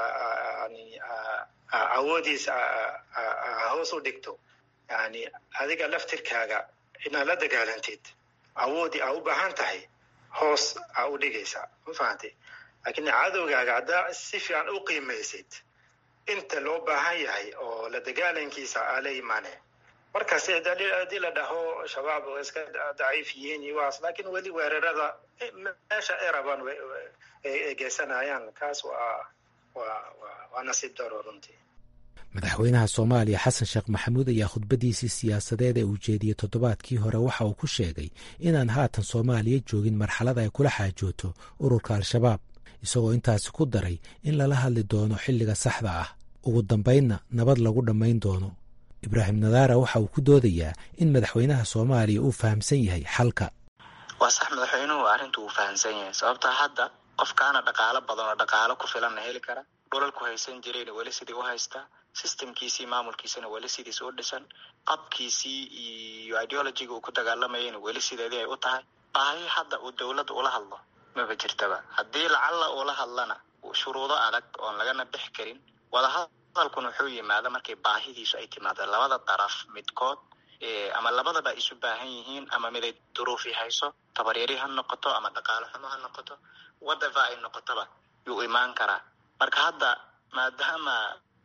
awoodiisa hoos u dhigto yani adiga laftirkaaga inaad la dagaalantid awoodii aa u baahan tahay hoos aa u dhigaysaa ma fahantay laakiin cadowgaaga haddaa si fiican u qiimaysid inta loo baahan yahay oo la dagaalankiisa aa la imaane markaas haddii la dhaho shabaab oo iska daciif yihiin iyo waas laakiin weli weerarada meesha ay rabaan ay geysanayaan kaas waa waa waa nasiib daro runtii madaxweynaha soomaaliya xasan sheekh maxamuud ayaa khudbadiisii siyaasadeed ee uu jeediyey toddobaadkii hore waxa uu ku sheegay inaan haatan soomaaliya joogin marxalad ay kula xaajooto ururka al-shabaab isagoo intaasi ku daray in lala hadli doono xilliga saxda ah ugu dambaynna nabad lagu dhammayn doono ibraahim nadaara waxa uu ku doodayaa in madaxweynaha soomaaliya uu fahamsan yahay xalka waa sax madaxweynuhu arrinta uu fahamsan yahay sababtaa hadda qofkaana dhaqaalo badan oo dhaqaalo ku filanna heli kara dhulalku haysan jirayna weli sidii u haystaa systemkiisii maamulkiisana weli sidiis u dhisan qabkiisii iyo ideologiga uu ku dagaalamayayna weli sideedii ay u tahay baahi hadda uu dowladda ula hadlo maba jirtaba haddii lacalla uula hadlana shuruudo adag oon lagana bix karin wadahadalkuna wuxuu yimaada markay baahidiisu ay timaado labada daraf midkood ama labadaba isu baahan yihiin ama miday duruufi hayso tabaryari ha noqoto ama dhaqaalo xumo ha noqoto whatever ay noqotoba yuu imaan karaa marka hadda maadaama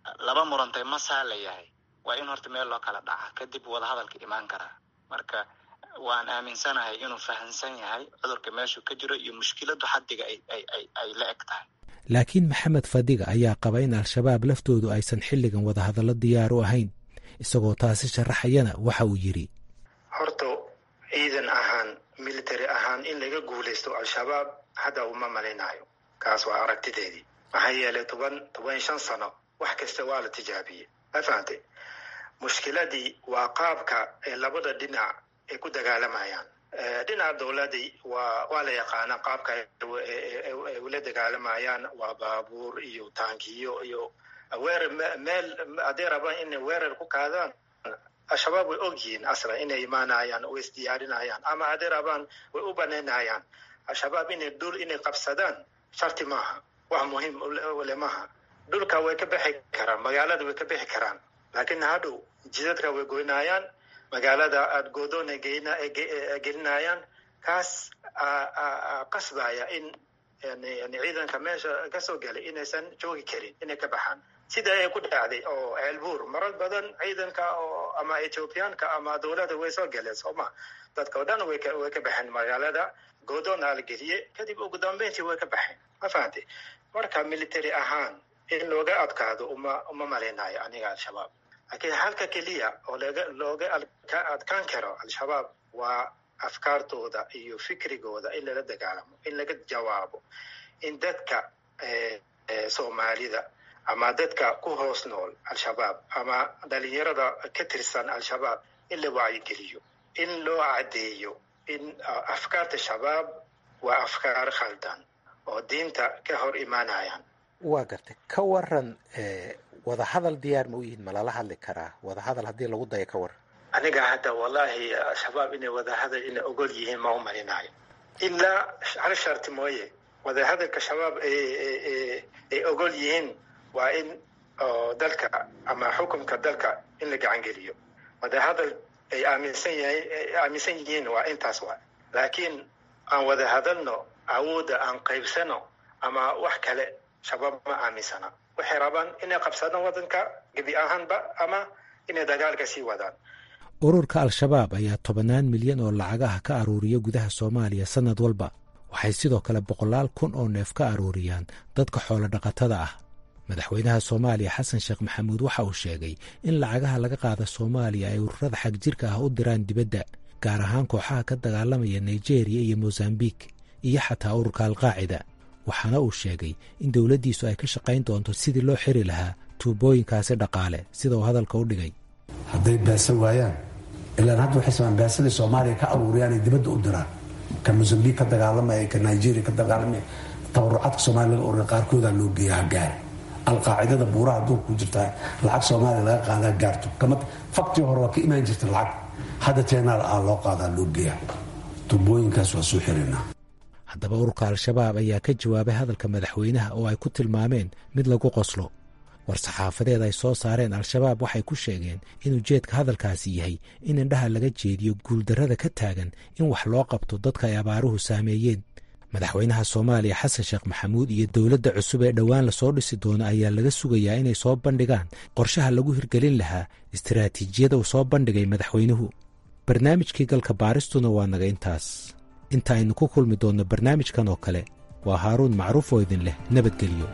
laba murantay masaa la yahay waa in horta meel loo kala dhaca kadib wadahadalka imaan karaa marka waan aaminsanahay inuu fahamsan yahay cudurka meeshuu ka jiro iyo mushkiladu xaddiga ay la eg tahay laakiin maxamed fadiga ayaa qaba in al-shabaab laftoodu aysan xilligan wadahadallo diyaar u ahayn isagoo taasi sharaxayana waxa uu yidhi horta ciidan ahaan military ahaan in laga guulaysto al-shabaab hadda uma malaynayo kaas waa aragtideedii maxaa yeelay toban toban shan sano wax kasta waa la tijaabiyey ma fahamtay mushkiladii waa qaabka ee labada dhinac ay ku dagaalamayaan dhinaca dowladii waa waa la yaqaana qaabka ay ula dagaalamayaan waa baabuur iyo taankiyo iyo weerar meel hadday rabaan inay weerar ku kaadaan al-shabaab way og yihiin aslan inay imaanayaan oo isdiyaarinayaan ama hadday rabaan way u banaynayaan al-shabaab inay dhul inay qabsadaan sharti maaha wax muhiim le maaha dhulka way ka bixi karaan magaalada way ka bixi karaan laakiin hadhow jidadka way goynayaan magaalada aada goodoon gelinayaan kaas qasbaya in ciidanka meesha kasoo galay inaysan joogi karin inay ka baxaan sida ay ku dhacday oo ceelbuur marar badan ciidanka oo ama ethoobiyaanka ama dowladda way soo galeen sooma dadka o dhan way way ka baxeen magaalada goodoona la geliyey kadib ugu dambeyntii way ka baxeen ma fahamtay marka military ahaan in looga adkaado uma uma malaynayo aniga al-shabaab laakiin halka keliya oo looga looga adkaan karo al-shabaab waa afkaartooda iyo fikrigooda in lala dagaalamo in laga jawaabo in dadka soomaalida ama dadka ku hoos nool al-shabaab ama dhalinyarada ka tirsan al-shabaab in la wacyigeliyo in loo caddeeyo in afkaarta shabaab waa afkaar khaldan oo diinta ka hor imaanayaan waa gartay ka waran wadahadal diyaar ma u yihiin ma lala hadli karaa wadahadal haddii lagu dayo ka waran aniga hadda wallahi al-shabaab inay wadahadal inay ogol yihiin ma u malinayo ilaa hal sharti mooye wadahadalka shabaab ay ogol yihiin waa in dalka ama xukunka dalka in la gacangeliyo wadahadal ay aaminsan yahay aaminsan yihiin waa intaas waa laakiin aan wada hadalno awoodda aan qaybsano ama wax kale shabaab ma aaminsana waxay rabaan inay qabsadaan waddanka gebi ahaanba ama inay dagaalka sii wadaan ururka al-shabaab ayaa tobannaan milyan oo lacagaha ka aruuriya gudaha soomaaliya sannad walba waxay sidoo kale boqolaal kun oo neef ka aruuriyaan dadka xoolo dhaqatada ah madaxweynaha soomaaliya xasan sheekh maxamuud waxa uu sheegay in lacagaha laga qaada soomaaliya ay ururada xagjirka ah u diraan dibadda gaar ahaan kooxaha ka dagaalamaya nigeriya iyo mosambik iyo xataa ururka alqaacida waxaana uu sheegay in dowladdiisu ay ka shaqayn doonto sidii loo xiri lahaa tuubooyinkaasi dhaqaale sida uu hadalka u dhigay hadday baasa waayaan ilaan hadda waxay samaan baasadii soomaaliya ka aruuriyaan ay dibadda u diraan ka mosambik ka dagaalamaya ka nigeria ka dagaalamaya tabarucaadka soomaaliya laga ururiya qaarkoodaa loo geeya hagaar alqaacidada buuraha adduunka ku jirtaa lacag soomaaliya laga qaadaa gaarto kama faktii hore waa ka imaan jirta lacag hadda teenaal ah loo qaadaa loo geeya tubooyinkaas waa soo xirinaa haddaba ururka al-shabaab ayaa ka jawaabay hadalka madaxweynaha oo ay ku tilmaameen mid lagu qoslo war-saxaafadeed ay soo saareen al-shabaab waxay ku sheegeen in ujeedka hadalkaasi yahay in indhaha laga jeediyo guuldarrada ka taagan in wax loo qabto dadka ay abaaruhu saameeyeen madaxweynaha soomaaliya xasan sheekh maxamuud iyo dowladda cusub ee dhowaan lasoo dhisi doono ayaa laga sugayaa inay soo bandhigaan qorshaha lagu hirgelin lahaa istaraatiijiyada uu soo bandhigay madaxweynuhu barnaamijkii galka baaristuna waa naga intaas inta aynu ku kulmi doonno barnaamijkan oo kale waa haaruun macruuf oo idin leh nabadgelyo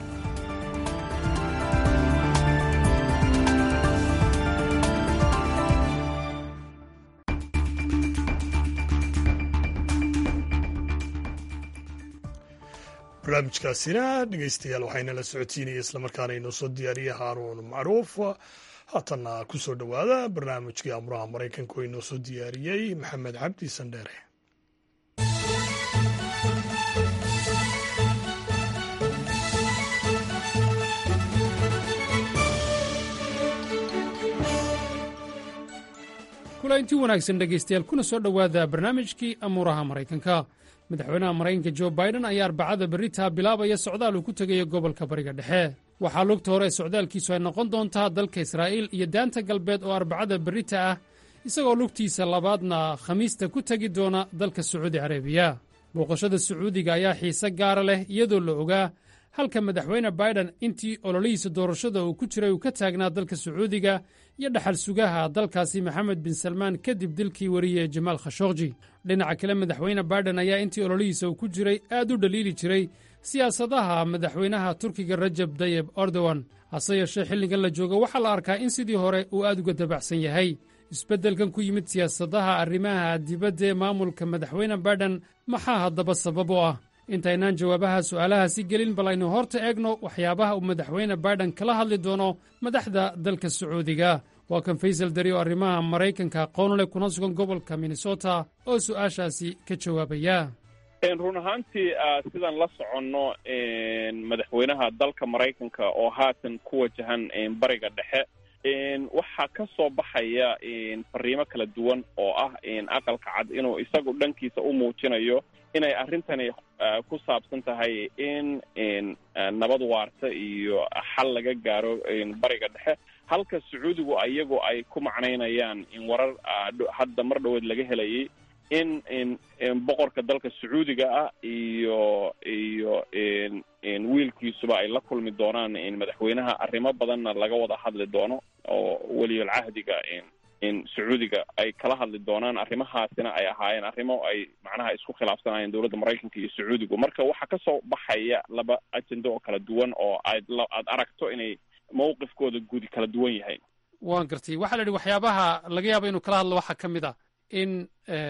barnaamijkaasina dhegeystayaal waxayna la socotiinaya islamarkaana inoo soo diyaariyay haaruun macruuf haatanna ku soo dhowaada barnaamijkii amuraha maraykanka oo inoo soo diyaariyey maxamed cabdi sandheere kulaintii wanaagsan dhegaystayaal kuna soo dhowaada barnaamijkii amuuraha maraykanka madaxweynaha maraykanka jo baiden ayaa arbacada berritaa bilaabaya socdaal uu ku tegayo gobolka bariga dhexe waxaa lugta hore socdaalkiisu ay noqon doontaa dalka israa'iil iyo daanta galbeed oo arbacada berrita ah isagoo lugtiisa labaadna khamiista ku tegi doona dalka sacuudi carabiya booqashada sacuudiga ayaa xiise gaara leh iyadoo la ogaa halka madaxweyne biden intii ololihiisa doorashada uu ku jiray uu ka taagnaa dalka sacuudiga iyo dhaxal sugaha dalkaasi maxamed bin salmaan kadib dilkii wariye jamaal khashokji dhinaca kale madaxweyne biden ayaa intii ololihiisa uu ku jiray aad u dhaliili jiray siyaasadaha madaxweynaha turkiga rajab dayeb erdogan hase yeeshee xilligan la joogo waxaa la arkaa in sidii hore uu aad uga dabacsan yahay isbeddelkan ku yimid siyaasadaha arrimaha dibadda ee maamulka madaxweyne biden maxaa haddaba sabab u ah intaynaan jawaabaha su'aalahaasi gelin bal aynu horta eegno waxyaabaha uu madaxweyne biden kala hadli doono madaxda dalka sacuudiga waa kan faysal dari oo arrimaha maraykanka aqoon leh kuna sugan gobolka minnesota oo su'aashaasi ka jawaabaya run ahaantii sidaan la soconno madaxweynaha dalka maraykanka oo haatan ku wajahan bariga dhexe waxaa ka soo baxaya fariimo kala duwan oo ah aqalka cad inuu isagu dhankiisa u muujinayo inay arrintani ku saabsan tahay in nabad waarta iyo xal laga gaaro bariga dhexe halka sacuudigu iyagu ay ku macnaynayaan in warar hadda mar dhoweed laga helayay in boqorka dalka sacuudiga ah iyo iyo wiilkiisuba ay la kulmi doonaan madaxweynaha arrimo badanna laga wada hadli doono oo weliyal cahdiga sacuudiga ay kala hadli doonaan arrimahaasina ay ahaayeen arrimo ay macnaha isku khilaafsanayeen dowladda maraykanka iyo sacuudigu marka waxaa kasoo baxaya laba ajendo oo kala duwan oo aad aad aragto inay mawqifkooda gudi kala duwan yahay waan gartay waxaa la yidhi waxyaabaha laga yaaba inuu kala hadlo waxaa ka mid a in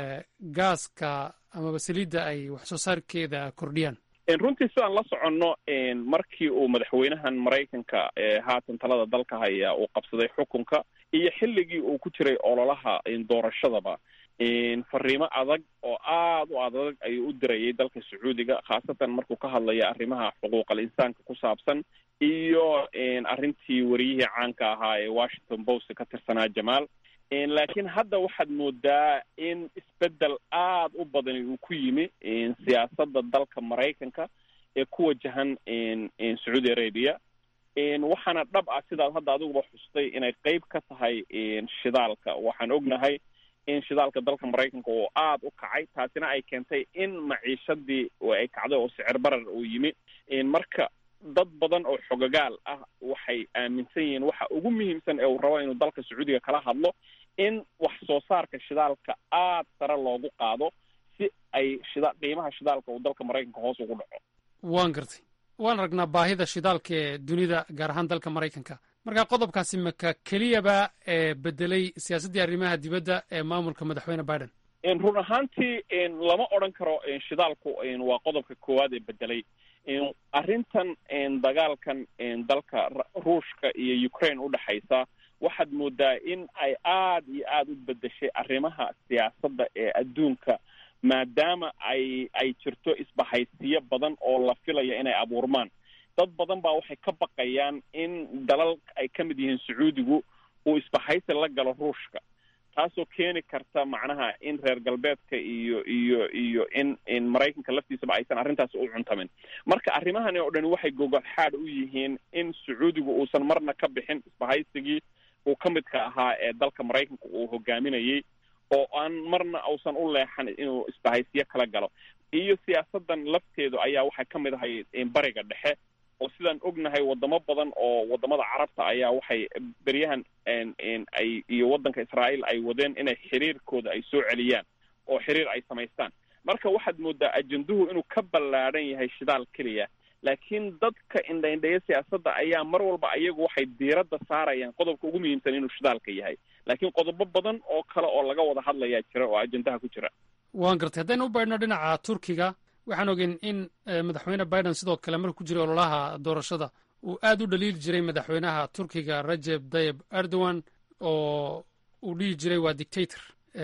gaaska amaba saliidda ay wax soo saarkeeda kordhiyaan runtii sidaan la soconno markii uu madaxweynahan maraykanka haatan talada dalka haya uu qabsaday xukunka iyo xilligii uu ku jiray ololaha doorashadaba fariimo adag oo aad u adag ayuu u dirayay dalka sacuudiga khaasatan markuu ka hadlaya arrimaha xuquuqal insaanka ku saabsan iyo arrintii wariyihii caanka ahaa ee washington post ka tirsanaa jamaal laakiin hadda waxaad moodaa in isbeddel aad u badani uu ku yimi siyaasadda dalka maraykanka ee ku wajahan sacuudi arabia waxaana dhab ah sidaad hadda adiguba xustay inay qeyb ka tahay shidaalka waxaan ognahay in shidaalka dalka maraykanka oo aad u kacay taasina ay keentay in maciishadii ay kacday oo sicir barar uu yimi marka dad badan oo xogagaal ah waxay aaminsan yihiin waxa ugu muhiimsan ee uu rabo inuu dalka sacuudiga kala hadlo in wax soo saarka shidaalka aad sare loogu qaado si ay shida qiimaha shidaalka uu dalka maraykanka hoos ugu dhaco waan gartay waan ragnaa baahida shidaalka ee dunida gaar ahaan dalka maraykanka marka qodobkaasi maka keliyaba ee bedelay siyaasaddii arrimaha dibadda ee maamulka madaxweyne biden run ahaantii lama odran karo shidaalku waa qodobka koowaad ee bedelay arrintan dagaalkan dalka ruushka iyo ukraine u dhexaysa waxaad moodaa in ay aad iyo aada u bedeshay arrimaha siyaasadda ee adduunka maadaama ay ay jirto isbahaysiyo badan oo la filaya inay abuurmaan dad badan baa waxay ka baqayaan in dalal ay ka mid yihiin sacuudigu uu isbahaysi la galo ruushka taasoo keeni karta macnaha in reer galbeedka iyo iyo iyo in in maraykanka laftiisaba aysan arrintaasi u cuntamin marka arrimahani oo dhani waxay gogolxaad u yihiin in sacuudigu uusan marna ka bixin isbahaysigii uu ka midka ahaa ee dalka maraykanka uu hogaaminayay oo aan marna uusan u leexan inuu isbahaysiyo kala galo iyo siyaasadan lafteedu ayaa waxay ka mid ahay bariga dhexe oo sidaan ognahay wadamo badan oo wadamada carabta ayaa waxay beryahan ay iyo waddanka israa'iil ay wadeen inay xiriirkooda ay soo celiyaan oo xiriir ay samaystaan marka waxaad moodaa ajenduhu inuu ka ballaadhan yahay shidaal keliya laakiin dadka indhaindhaya siyaasadda ayaa mar walba ayagu waxay diiradda saarayaan qodobka ugu muhiimsan inuu shidaalka yahay laakiin qodobo badan oo kale oo laga wada hadlayaa jira oo ajendaha ku jira waan gartay haddaynu u baydhno dhinaca turkiga waxaan ogeyn in madaxweyne biden sidoo kale markuu ku jiray ololaha doorashada uu aad u dhaliili jiray madaxweynaha turkiga rajeb tayib erdogan oo uu dhihi jiray waa dictator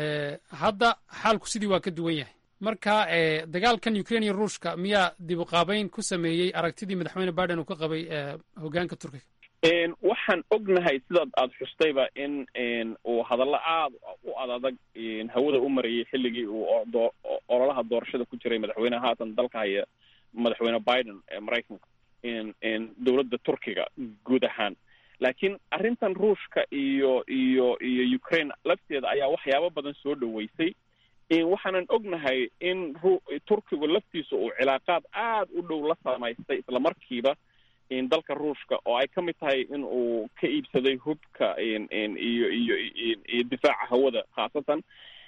hadda xaalku sidii waa ka duwan yahay marka dagaalkan ukraine iyo ruushka miyaa dib u qaabeyn ku sameeyey aragtidii madaxweyne biden uu ka qabay hoggaanka turkiga waxaan ognahay sidaad aada xustayba in uu hadallo aada u adadag hawada u marayay xilligii uu ololaha doorashada ku jiray madaxweyneha haatan dalka haya madaxweyne biden ee maraykanka dowladda turkiga guud ahaan laakiin arrintan ruushka iyo iyo iyo ukraine lafteeda ayaa waxyaabo badan soo dhoweysay waxaanan ognahay in turkigu laftiisa uu cilaaqaad aada u dhow la samaystay islamarkiiba dalka ruushka oo ay ka mid tahay in uu ka iibsaday hubka iyo iyo iyo difaaca hawada khaasatan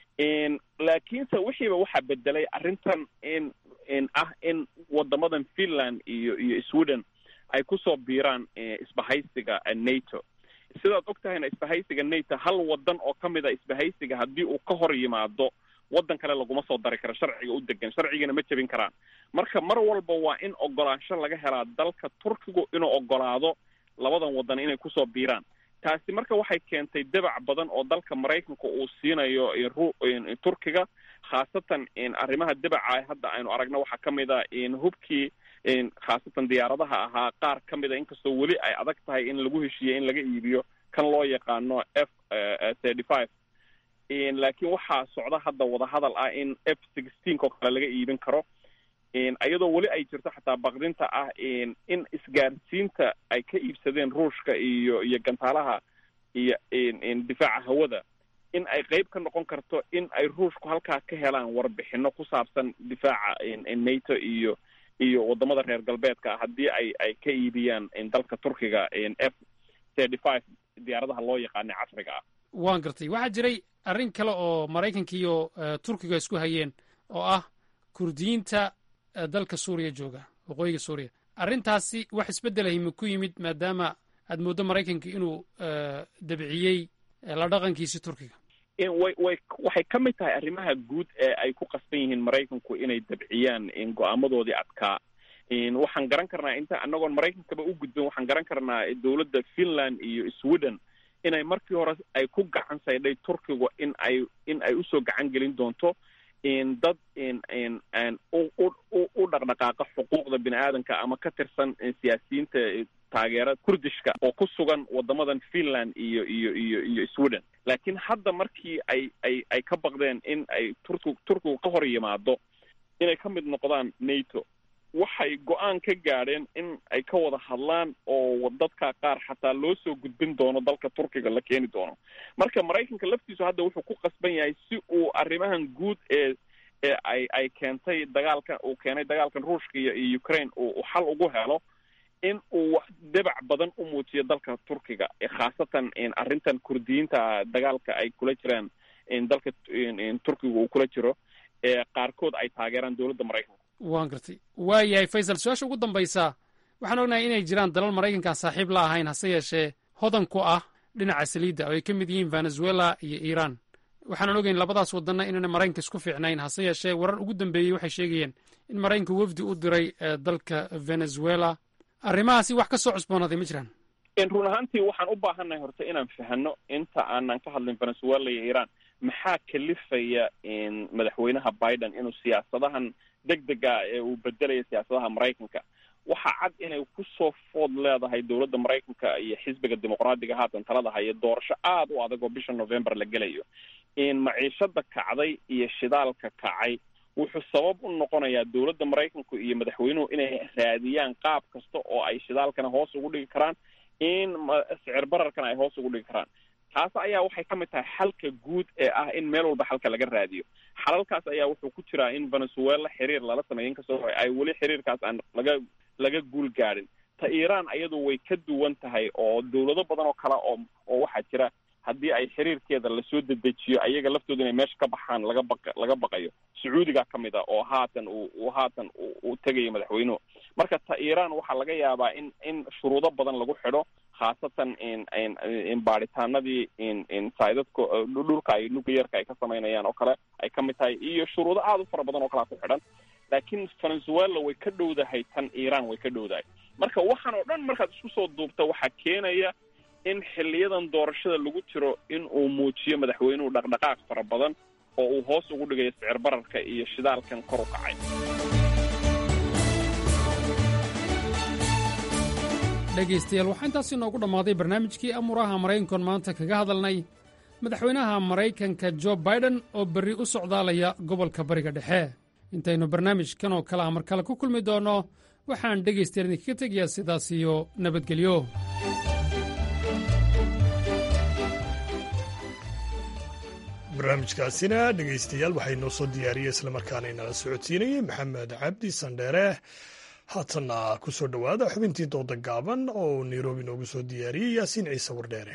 laakiinse wixiiba waxaa bedelay arrintan in in ah in wadamadan finland iyo iyo sweden ay kusoo biiraan isbahaysiga nato sidaad og tahayna isbahaysiga nato hal wadan oo ka mid a isbahaysiga haddii uu ka hor yimaado waddan kale laguma soo dari karo sharciga u degan sharcigana ma jebin karaan marka mar walba waa in ogolaansho laga helaa dalka turkigu inuu ogolaado labadan waddan inay kusoo biiraan taasi marka waxay keentay dabac badan oo dalka maraykanka uu siinayo turkiga khaasatan arrimaha dabaca hadda aynu aragno waxaa ka mid a hubkii khaasatan diyaaradaha ahaa qaar ka mid a inkastoo weli ay adag tahay in lagu heshiiye in laga iibiyo kan loo yaqaano f thirty five laakiin waxaa socda hadda wadahadal ah in f sixteenk oo kale laga iibin karo iyadoo weli ay jirto xataa baqdinta ah in isgaarsiinta ay ka iibsadeen ruushka iyo iyo gantaalaha iyo difaaca hawada in ay qeyb ka noqon karto in ay ruushku halkaa ka helaan warbixino ku saabsan difaaca nato iyo iyo wadamada reer galbeedka haddii ay ay ka iibiyaan dalka turkiga f thirty five diyaaradaha loo yaqaana casriga ah waan gartay waxaa jiray arrin kale oo maraykanka iyo turkiga isku hayeen oo ah kurdiyiinta dalka suuriya jooga waqooyiga suuriya arrintaasi wax isbeddelay ma ku yimid maadaama aad mooddo maraykanka inuu dabciyey la dhaqankiisi turkiga way way waxay ka mid tahay arrimaha guud ee ay ku qasban yihiin maraykanku inay dabciyaan go-aamadoodii adkaa waxaan garan karnaa inta annagoon maraykankaba u gudbin waxaan garan karnaa dowladda finland iyo sweden inay markii hore ay ku gacan saydhay turkigu in ay in ay usoo gacan gelin doonto dad u dhaqdhaqaaqa xuquuqda bini aadanka ama ka tirsan siyaasiyiinta taageera kurdishka oo ku sugan wadamadan finland iyo iyo iyo iyo sweden laakiin hadda markii ay ay ay ka baqdeen in ay turki turkigu ka hor yimaado inay ka mid noqdaan nato waxay go-aan ka gaadheen in ay ka wada hadlaan oo dadka qaar xataa loo soo gudbin doono dalka turkiga la keeni doono marka maraykanka laftiisu hadda wuxuu ku qasban yahay si uu arrimahan guud ee ee ay ay keentay dagaalka uu keenay dagaalkan ruushka iyo iyo ukraine uu xal ugu helo in uu wax dabac badan u muujiyo dalka turkiga khaasatan arrintan kurdiyiinta dagaalka ay kula jiraan dalka turkiga uu kula jiro ee qaarkood ay taageeraan dowladda maraykanka waan gartay waa yahay faysal su-aasha ugu dambaysa waxaan ognahay inay jiraan dalal maraykankaa saaxiib la ahayn hase yeeshee hodan ku ah dhinaca saliidda oo ay ka mid yihiin venezuela iyo iiraan waxaanan ogeyn labadaas wadanna inaana maraykanka isku fiicnayn hase yeeshee warar ugu dambeeyey waxay sheegayeen in maraykanka wafdi u diray dalka venezuela arrimahaasi wax ka soo cusboonaaday ma jiraan run ahaantii waxaan u baahannahay horta inaan fahano inta aanan ka hadlin venezuela iyo iiraan maxaa kalifaya madaxweynaha biden inuu siyaasadahan deg dega ee uu bedelaya siyaasadaha maraykanka waxaa cad inay kusoo food leedahay dowladda maraykanka iyo xisbiga dimuqraadiga haatan talada haya doorasho aada u adag oo bisha november la gelayo maciishada kacday iyo shidaalka kacay wuxuu sabab u noqonayaa dowladda maraykanku iyo madaxweynuhu inay raadiyaan qaab kasta oo ay shidaalkana hoos ugu dhigi karaan in sicir bararkana ay hoos ugu dhigi karaan taas ayaa waxay ka mid tahay xalka guud ee ah in meel walba xalka laga raadiyo xalalkaas ayaa wuxuu ku jiraa in venezuela xiriir lala sameeyo inkastoo ay weli xiriirkaas aan laga laga guul gaadhin ta iiraan ayadu way ka duwan tahay oo dowlado badan oo kale oo oo waxaa jira haddii ay xiriirkeeda lasoo dedejiyo ayaga laftooda inay meesha ka baxaan laga baq laga baqayo sacuudiga ka mid a oo haatan uu uu haatan uu tegayo madaxweynuhu marka ta iiraan waxaa laga yaabaa in in shuruudo badan lagu xidho khaasatan in baadhitaanadii saydadka dhulka ay nuclearka ay ka samaynayaan oo kale ay ka mid tahay iyo shuruudo aada u fara badan oo kalea ku xidhan laakiin venezuela way ka dhowdahay tan iiraan way ka dhowdahay marka waxaan oo dhan markaad isku soo duubta waxaa keenaya in xiliyadan doorashada lagu jiro in uu muujiyo madaxweynuhu dhaqdhaqaaq fara badan oo uu hoos ugu dhigayo sicir bararka iyo shidaalkan kor u kacay dhegaystayaal waxaa intaasi noogu dhammaaday barnaamijkii amuuraha maraykankoon maanta kaga hadalnay madaxweynaha maraykanka jo baiden oo berri u socdaalaya gobolka bariga dhexe intaynu barnaamijkan oo kale ah mar kale ku kulmi doonno waxaan dhegaystayaal idinkaga tegayaa sidaas iyo nabadgelyo barnaamijkaasina dhegaystayaal waxay noo soo diyaariyey islamarkaana inala socodsiinayey maxamed cabdi sandheere haatanna ku soo dhowaada xubintii dooda gaaban oo uu nairobi noogu soo diyaariyey yaasiin ciise wardheere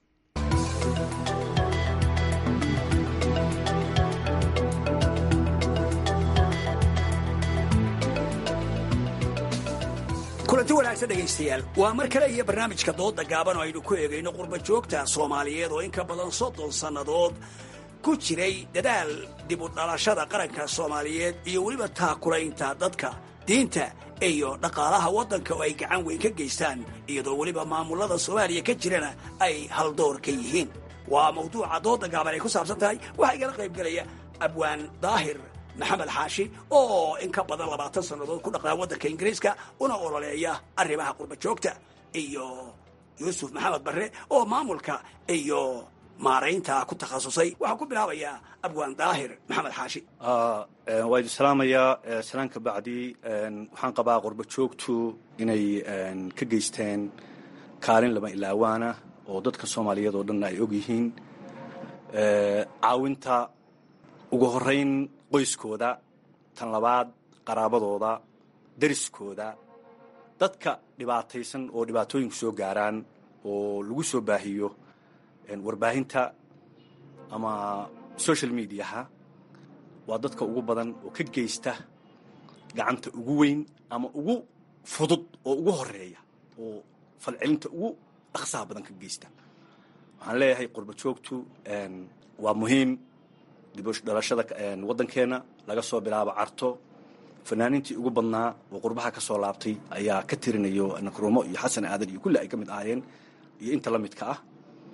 kulanti wanaagsan dhegaystayaal waa mar kale iyo barnaamijka dooda gaaban oo aynu ku eegayno qurba joogta soomaaliyeed oo in ka badan soddon sannadood ku jiray dadaal dib u dhalashada qaranka soomaaliyeed iyo weliba taakulaynta dadka diinta iyo dhaqaalaha waddanka oo ay gacan weyn ka geystaan iyadoo weliba maamulada soomaaliya ka jirana ay haldoor ka yihiin waa mawduuca dooda gaaban ay ku saabsan tahay waxaa igala qaybgelaya abwaan daahir maxamed xaashi oo in ka badan labaatan sannadood ku dhaqnaa waddanka ingiriiska una ololeeya arrimaha qurba joogta iyo yuusuf maxamed barre oo maamulka iyo maaraynta ku takhasusay waxaa ku bilaabayaa abwaan daahir maxamed xaashi waa idin salaamayaa salaanka bacdi waxaan qabaa qurba joogtu inay ka geysteen kaalin lama ilaawaana oo dadka soomaaliyeed oo dhanna ay og yihiin caawinta ugu horeyn qoyskooda tan labaad qaraabadooda deriskooda dadka dhibaataysan oo dhibaatooyinku soo gaaraan oo lagu soo baahiyo warbaahinta ama social mediaha waa dadka ugu badan oo ka geysta gacanta ugu weyn ama ugu fudud oo ugu horeeya oo falcelinta ugu dhaqsaha badan ka geysta waxaan leeyahay qurba joogtu waa muhiim dibdhalashada waddankeena laga soo bilaabo carto fanaaniintii ugu badnaa oo qurbaha ka soo laabtay ayaa ka tirinayo nakrumo iyo xasan aadan iyo kulli ay ka mid ahaayeen iyo inta la midka ah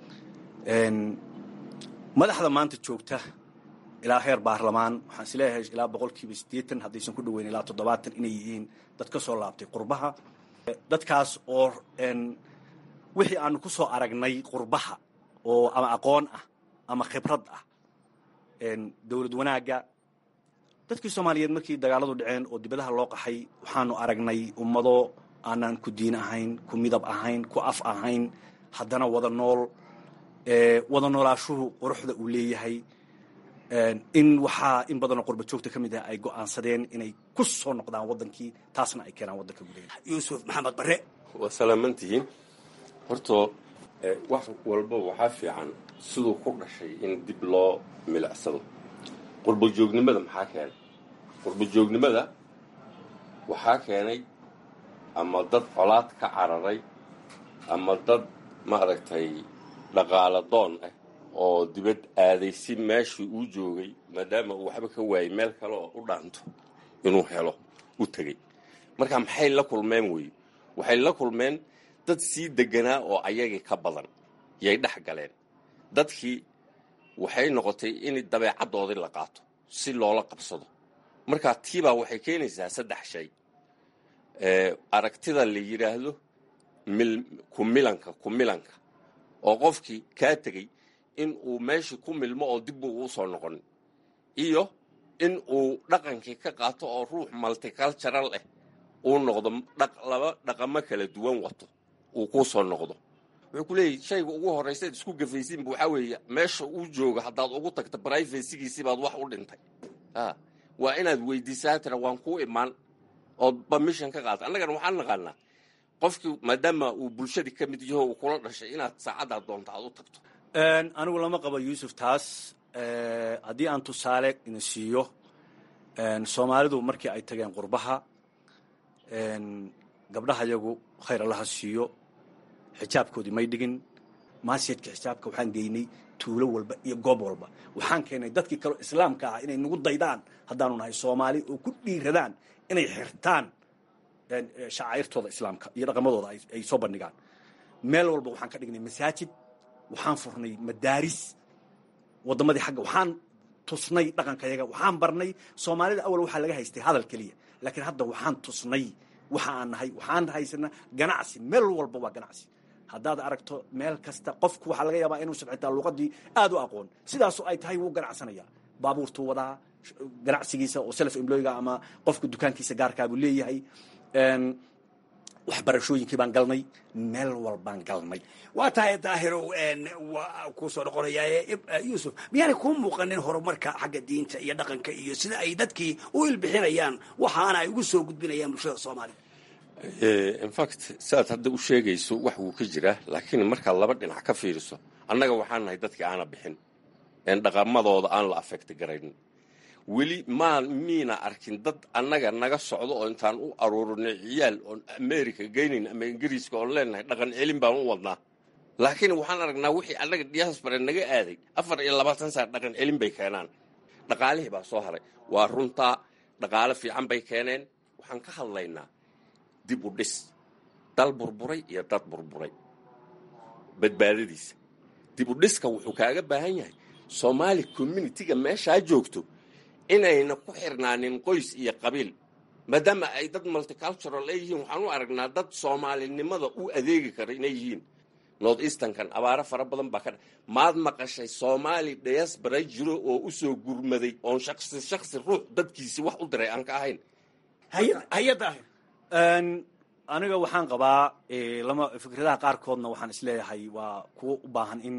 madaxda maanta joogta ilaa heer baarlamaan waxaan is leeyahay ilaa boqolkiiba siddeetan haddaysan ku dhoweyn ilaa toddobaatan inay yihiin dad ka soo laabtay qurbaha dadkaas oo wixii aanu ku soo aragnay qurbaha oo ama aqoon ah ama khibrad ah dowlad wanaagga dadkii soomaaliyeed markii dagaaladu dhaceen oo dibadaha loo qaxay waxaanu aragnay ummado aanaan ku diin ahayn ku midab ahayn ku af ahayn haddana wada nool wada noolaashuhu quruxda uu leeyahay in waxaa in badanoo qurba joogta ka mid ah ay go'aansadeen inay ku soo noqdaan waddankii taasna ay keenaan waddanka gudaheeda yuusuf maxamed barre waa salaaman tihiin hortoo wax walba waxaa fiican siduu ku dhashay in dib loo milicsado qurbajoognimada maxaa keenay qurbajoognimada waxaa keenay ama dad colaad ka cararay ama dad maaragtay dhaqaala doon ah oo dibad aaday si meeshii uu joogay maadaama uu waxba ka waayay meel kale oo u dhaanto inuu helo u tegey marka maxay la kulmeen weeye waxay la kulmeen dad sii deganaa oo ayagii ka badan yay dhex galeen dadkii waxay noqotay in dabeecaddoodii la qaato si loola qabsado marka tiibaa waxay keenaysaa saddex shay aragtida la yidhaahdo kumilanka kumilanka oo qofkii kaa tegey in uu meeshii ku milmo oo dib uu usoo noqonin iyo in uu dhaqankii ka qaato oo ruux multicultural ah uu noqdo laba dhaqamo kala duwan wato uu ku soo noqdo wuxuu ku leeyahy shayga ugu horraysaad isku gafaysiinba waxaa weeye meesha uu jooga haddaad ugu tagto brivacygiisii baad wax u dhintay waa inaad weydiisaa tira waan kuu imaan ood permission ka qaata annagana waxaan naqaanaa qofkii maadaama uu bulshadii ka mid yaho uu kula dhashay inaad saacaddaad doonta aad u tagto anigu lama qabo yuusuf taas haddii aan tusaale ina siiyo soomaalidu markii ay tageen qurbaha gabdhaha yagu khayr allaha siiyo xijaabkoodii may dhigin maasiyadka xijaabka waxaan geynay tuulo walba iyo goob walba waxaan keenay dadkii kaleo islaamka ah inay nagu daydaan haddaanu nahay soomaali oo ku dhiiradaan inay xirtaan shacairtooda islaamka iyo dhaqamadooda ay soo bandhigaan meel walba waxaan ka dhignay masaajid waxaan furnay madaaris waddamadii xagga waxaan tusnay dhaqankayaga waxaan barnay soomaalida awal waxaa laga haystay hadal keliya laakiin hadda waxaan tusnay waxa aan nahay waxaan haysanaa ganacsi meel walba waa ganacsi haddaad aragto meel kasta qofku waxaa laga yaabaa inuusan xitaa luqadii aad u aqoon sidaasu ay tahay wuu ganacsanaya baabuurtuu wadaa ganacsigiisa oo self employga ama qofka dukaankiisa gaarkaabuu leeyahay waxbarashooyinkii baan galnay meel walbaan galnay waa tahay daahirow waa kuu soo noqonayaa yuusuf miyaanay kuu muuqanin horumarka xagga diinta iyo dhaqanka iyo sida ay dadkii u ilbixinayaan waxaana ay ugu soo gudbinayaan bulshada soomaaliya infact siaad hadda u sheegayso wax wuu ka jiraa laakiin markaad laba dhinac ka fiiriso annaga waxaan nahay dadkii aana bixin een dhaqamadooda aan la afekti garaynin weli maa miina arkin dad annaga naga socdo oo intaan u aruurinay ciyaal oon america geynayn ama ingiriiska oon leenahay dhaqan celin baan u wadnaa laakiin waxaan aragnaa wixii annaga diaspora naga aaday afar iyo labaatan saar dhaqan celin bay keenaan dhaqaalihii baa soo haray waa runtaa dhaqaale fiican bay keeneen waxaan ka hadlaynaa dib u dhis dal burburay iyo dad burburay badbaadadiisa dib u dhiska wuxuu kaaga baahan yahay soomaali communitiga meeshaa joogto inayna ku xirnaanin qoys iyo qabiil maadaama ay dad multicultural ay yihiin waxaan u aragnaa dad soomaalinimada u adeegi kara inay yihiin north easternkan abaaro fara badan baa ka dha maad maqashay soomaali diaspora jiro oo u soo gurmaday oon shaksi shaksi ruux dadkiisi wax u diray aan ka ahayn hay-addaahir aniga waxaan qabaa lama fikradaha qaarkoodna waxaan isleeyahay waa kuwo u baahan in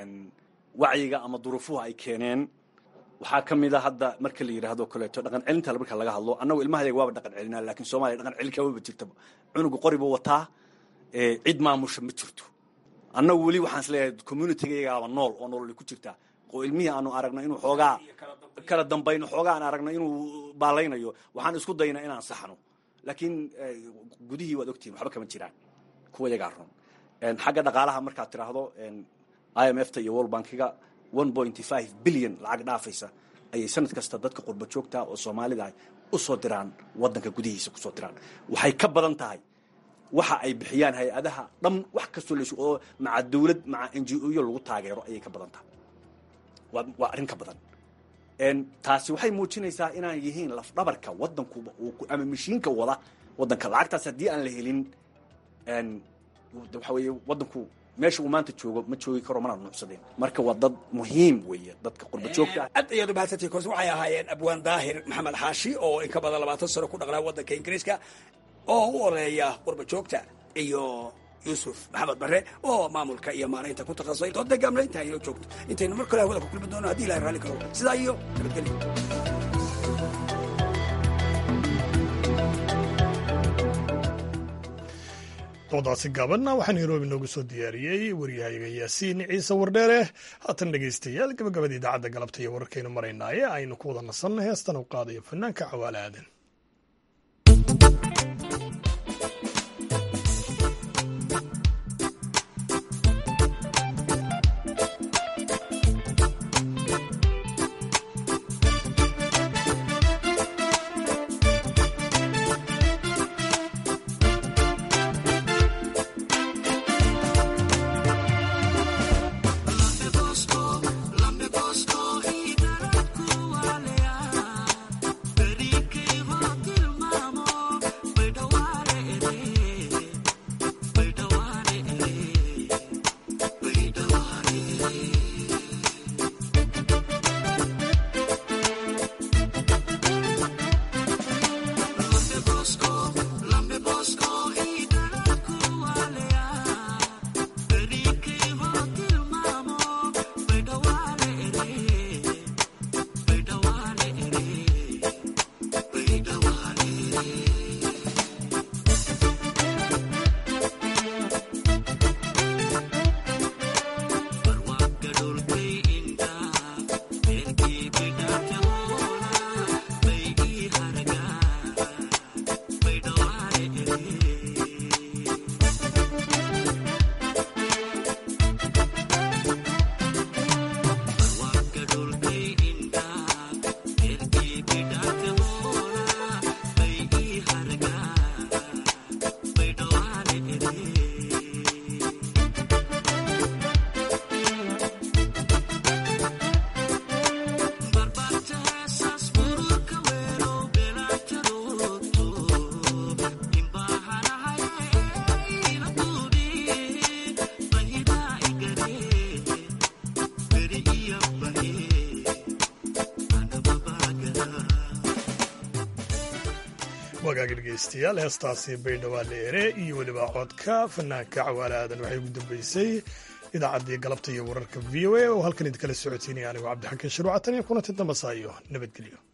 wacyiga ama duruufuhu ay keeneen waxaa ka mid a hadda marka la yidhaahdo kaleeto dhaqan celinta marka laga hadlo annagu ilmahayga waaba dhaqan celinaa lakin soomaaliya dhaqan celin kamaba jirtaba cunuga qori buu wataa cid maamusha ma jirto annagu weli waxaan isleeyahay communitygaygaaba nool oo nololi ku jirtaa oo ilmihii aanu aragno inuu xoogaa kala dambayno xoogaa aan aragno inuu baalaynayo waxaan isku daynaa inaan saxno laakiin gudihii waad ogtihin waxba kama jiraan kuwa yagaa run xagga dhaqaalaha markaad tiraahdo i m f ta iyo world bankiga one pointy five billion lacag dhaafaysa ayay sanad kasta dadka qurba joogta oo soomaalida ah usoo diraan wadanka gudihiisa kusoo diraan waxay ka badan tahay waxa ay bixiyaan hay-adaha dhan wax kastoo las oo maca dawlad maca n g o yo lagu taageero ayay ka badan tahay waa waa arrin ka badan taasi waxay muujinaysaa inaan yihiin lafdhabarka wadankuba ama mashiinka wada wadanka lacagtaas haddii aan la helin waxa weeye wadanku meesha uu maanta joogo ma joogi karo mana nuucsadeen marka waa dad muhiim weeye dadka qurba joogta aad ayaad umahadsantay koos waxay ahaayeen abwaan daahir maxamed xaashi oo in ka badan labaatan sano ku dhaqnaa waddanka ingiriiska oo u oreeya qurba joogta iyo yuusuf maxamed bare oo maamulka iyo maaraynta ku takhasusay dood degaamla intaa inoo joogto intaynu mar kale hawada ku kulmi doono haddii ilahay raalli karo sidaa iyo nabadgelyo doodaasi gaabanna waxaa nairobi noogu soo diyaariyey waryahayaga yaasiin ciise wardheere haatan dhegaystayaal gabagabada idaacadda galabta iyo wararkaynu maraynaaye aynu ku wada nasanna heestan u qaadayo fanaanka cawaale aadan Lambe Bosco, he got a cool wagaagi dhegeystayaal heestaasi baydhawaa leere iyo weliba codka fanaanka cawaale aadan waxay ugu dambeysay idaacaddii galabta iyo wararka v o a oo halkan idinkala socodsiinaya anigu cabdixakiin shiruucatan iyo kulanti dambasaayo nabadgelyo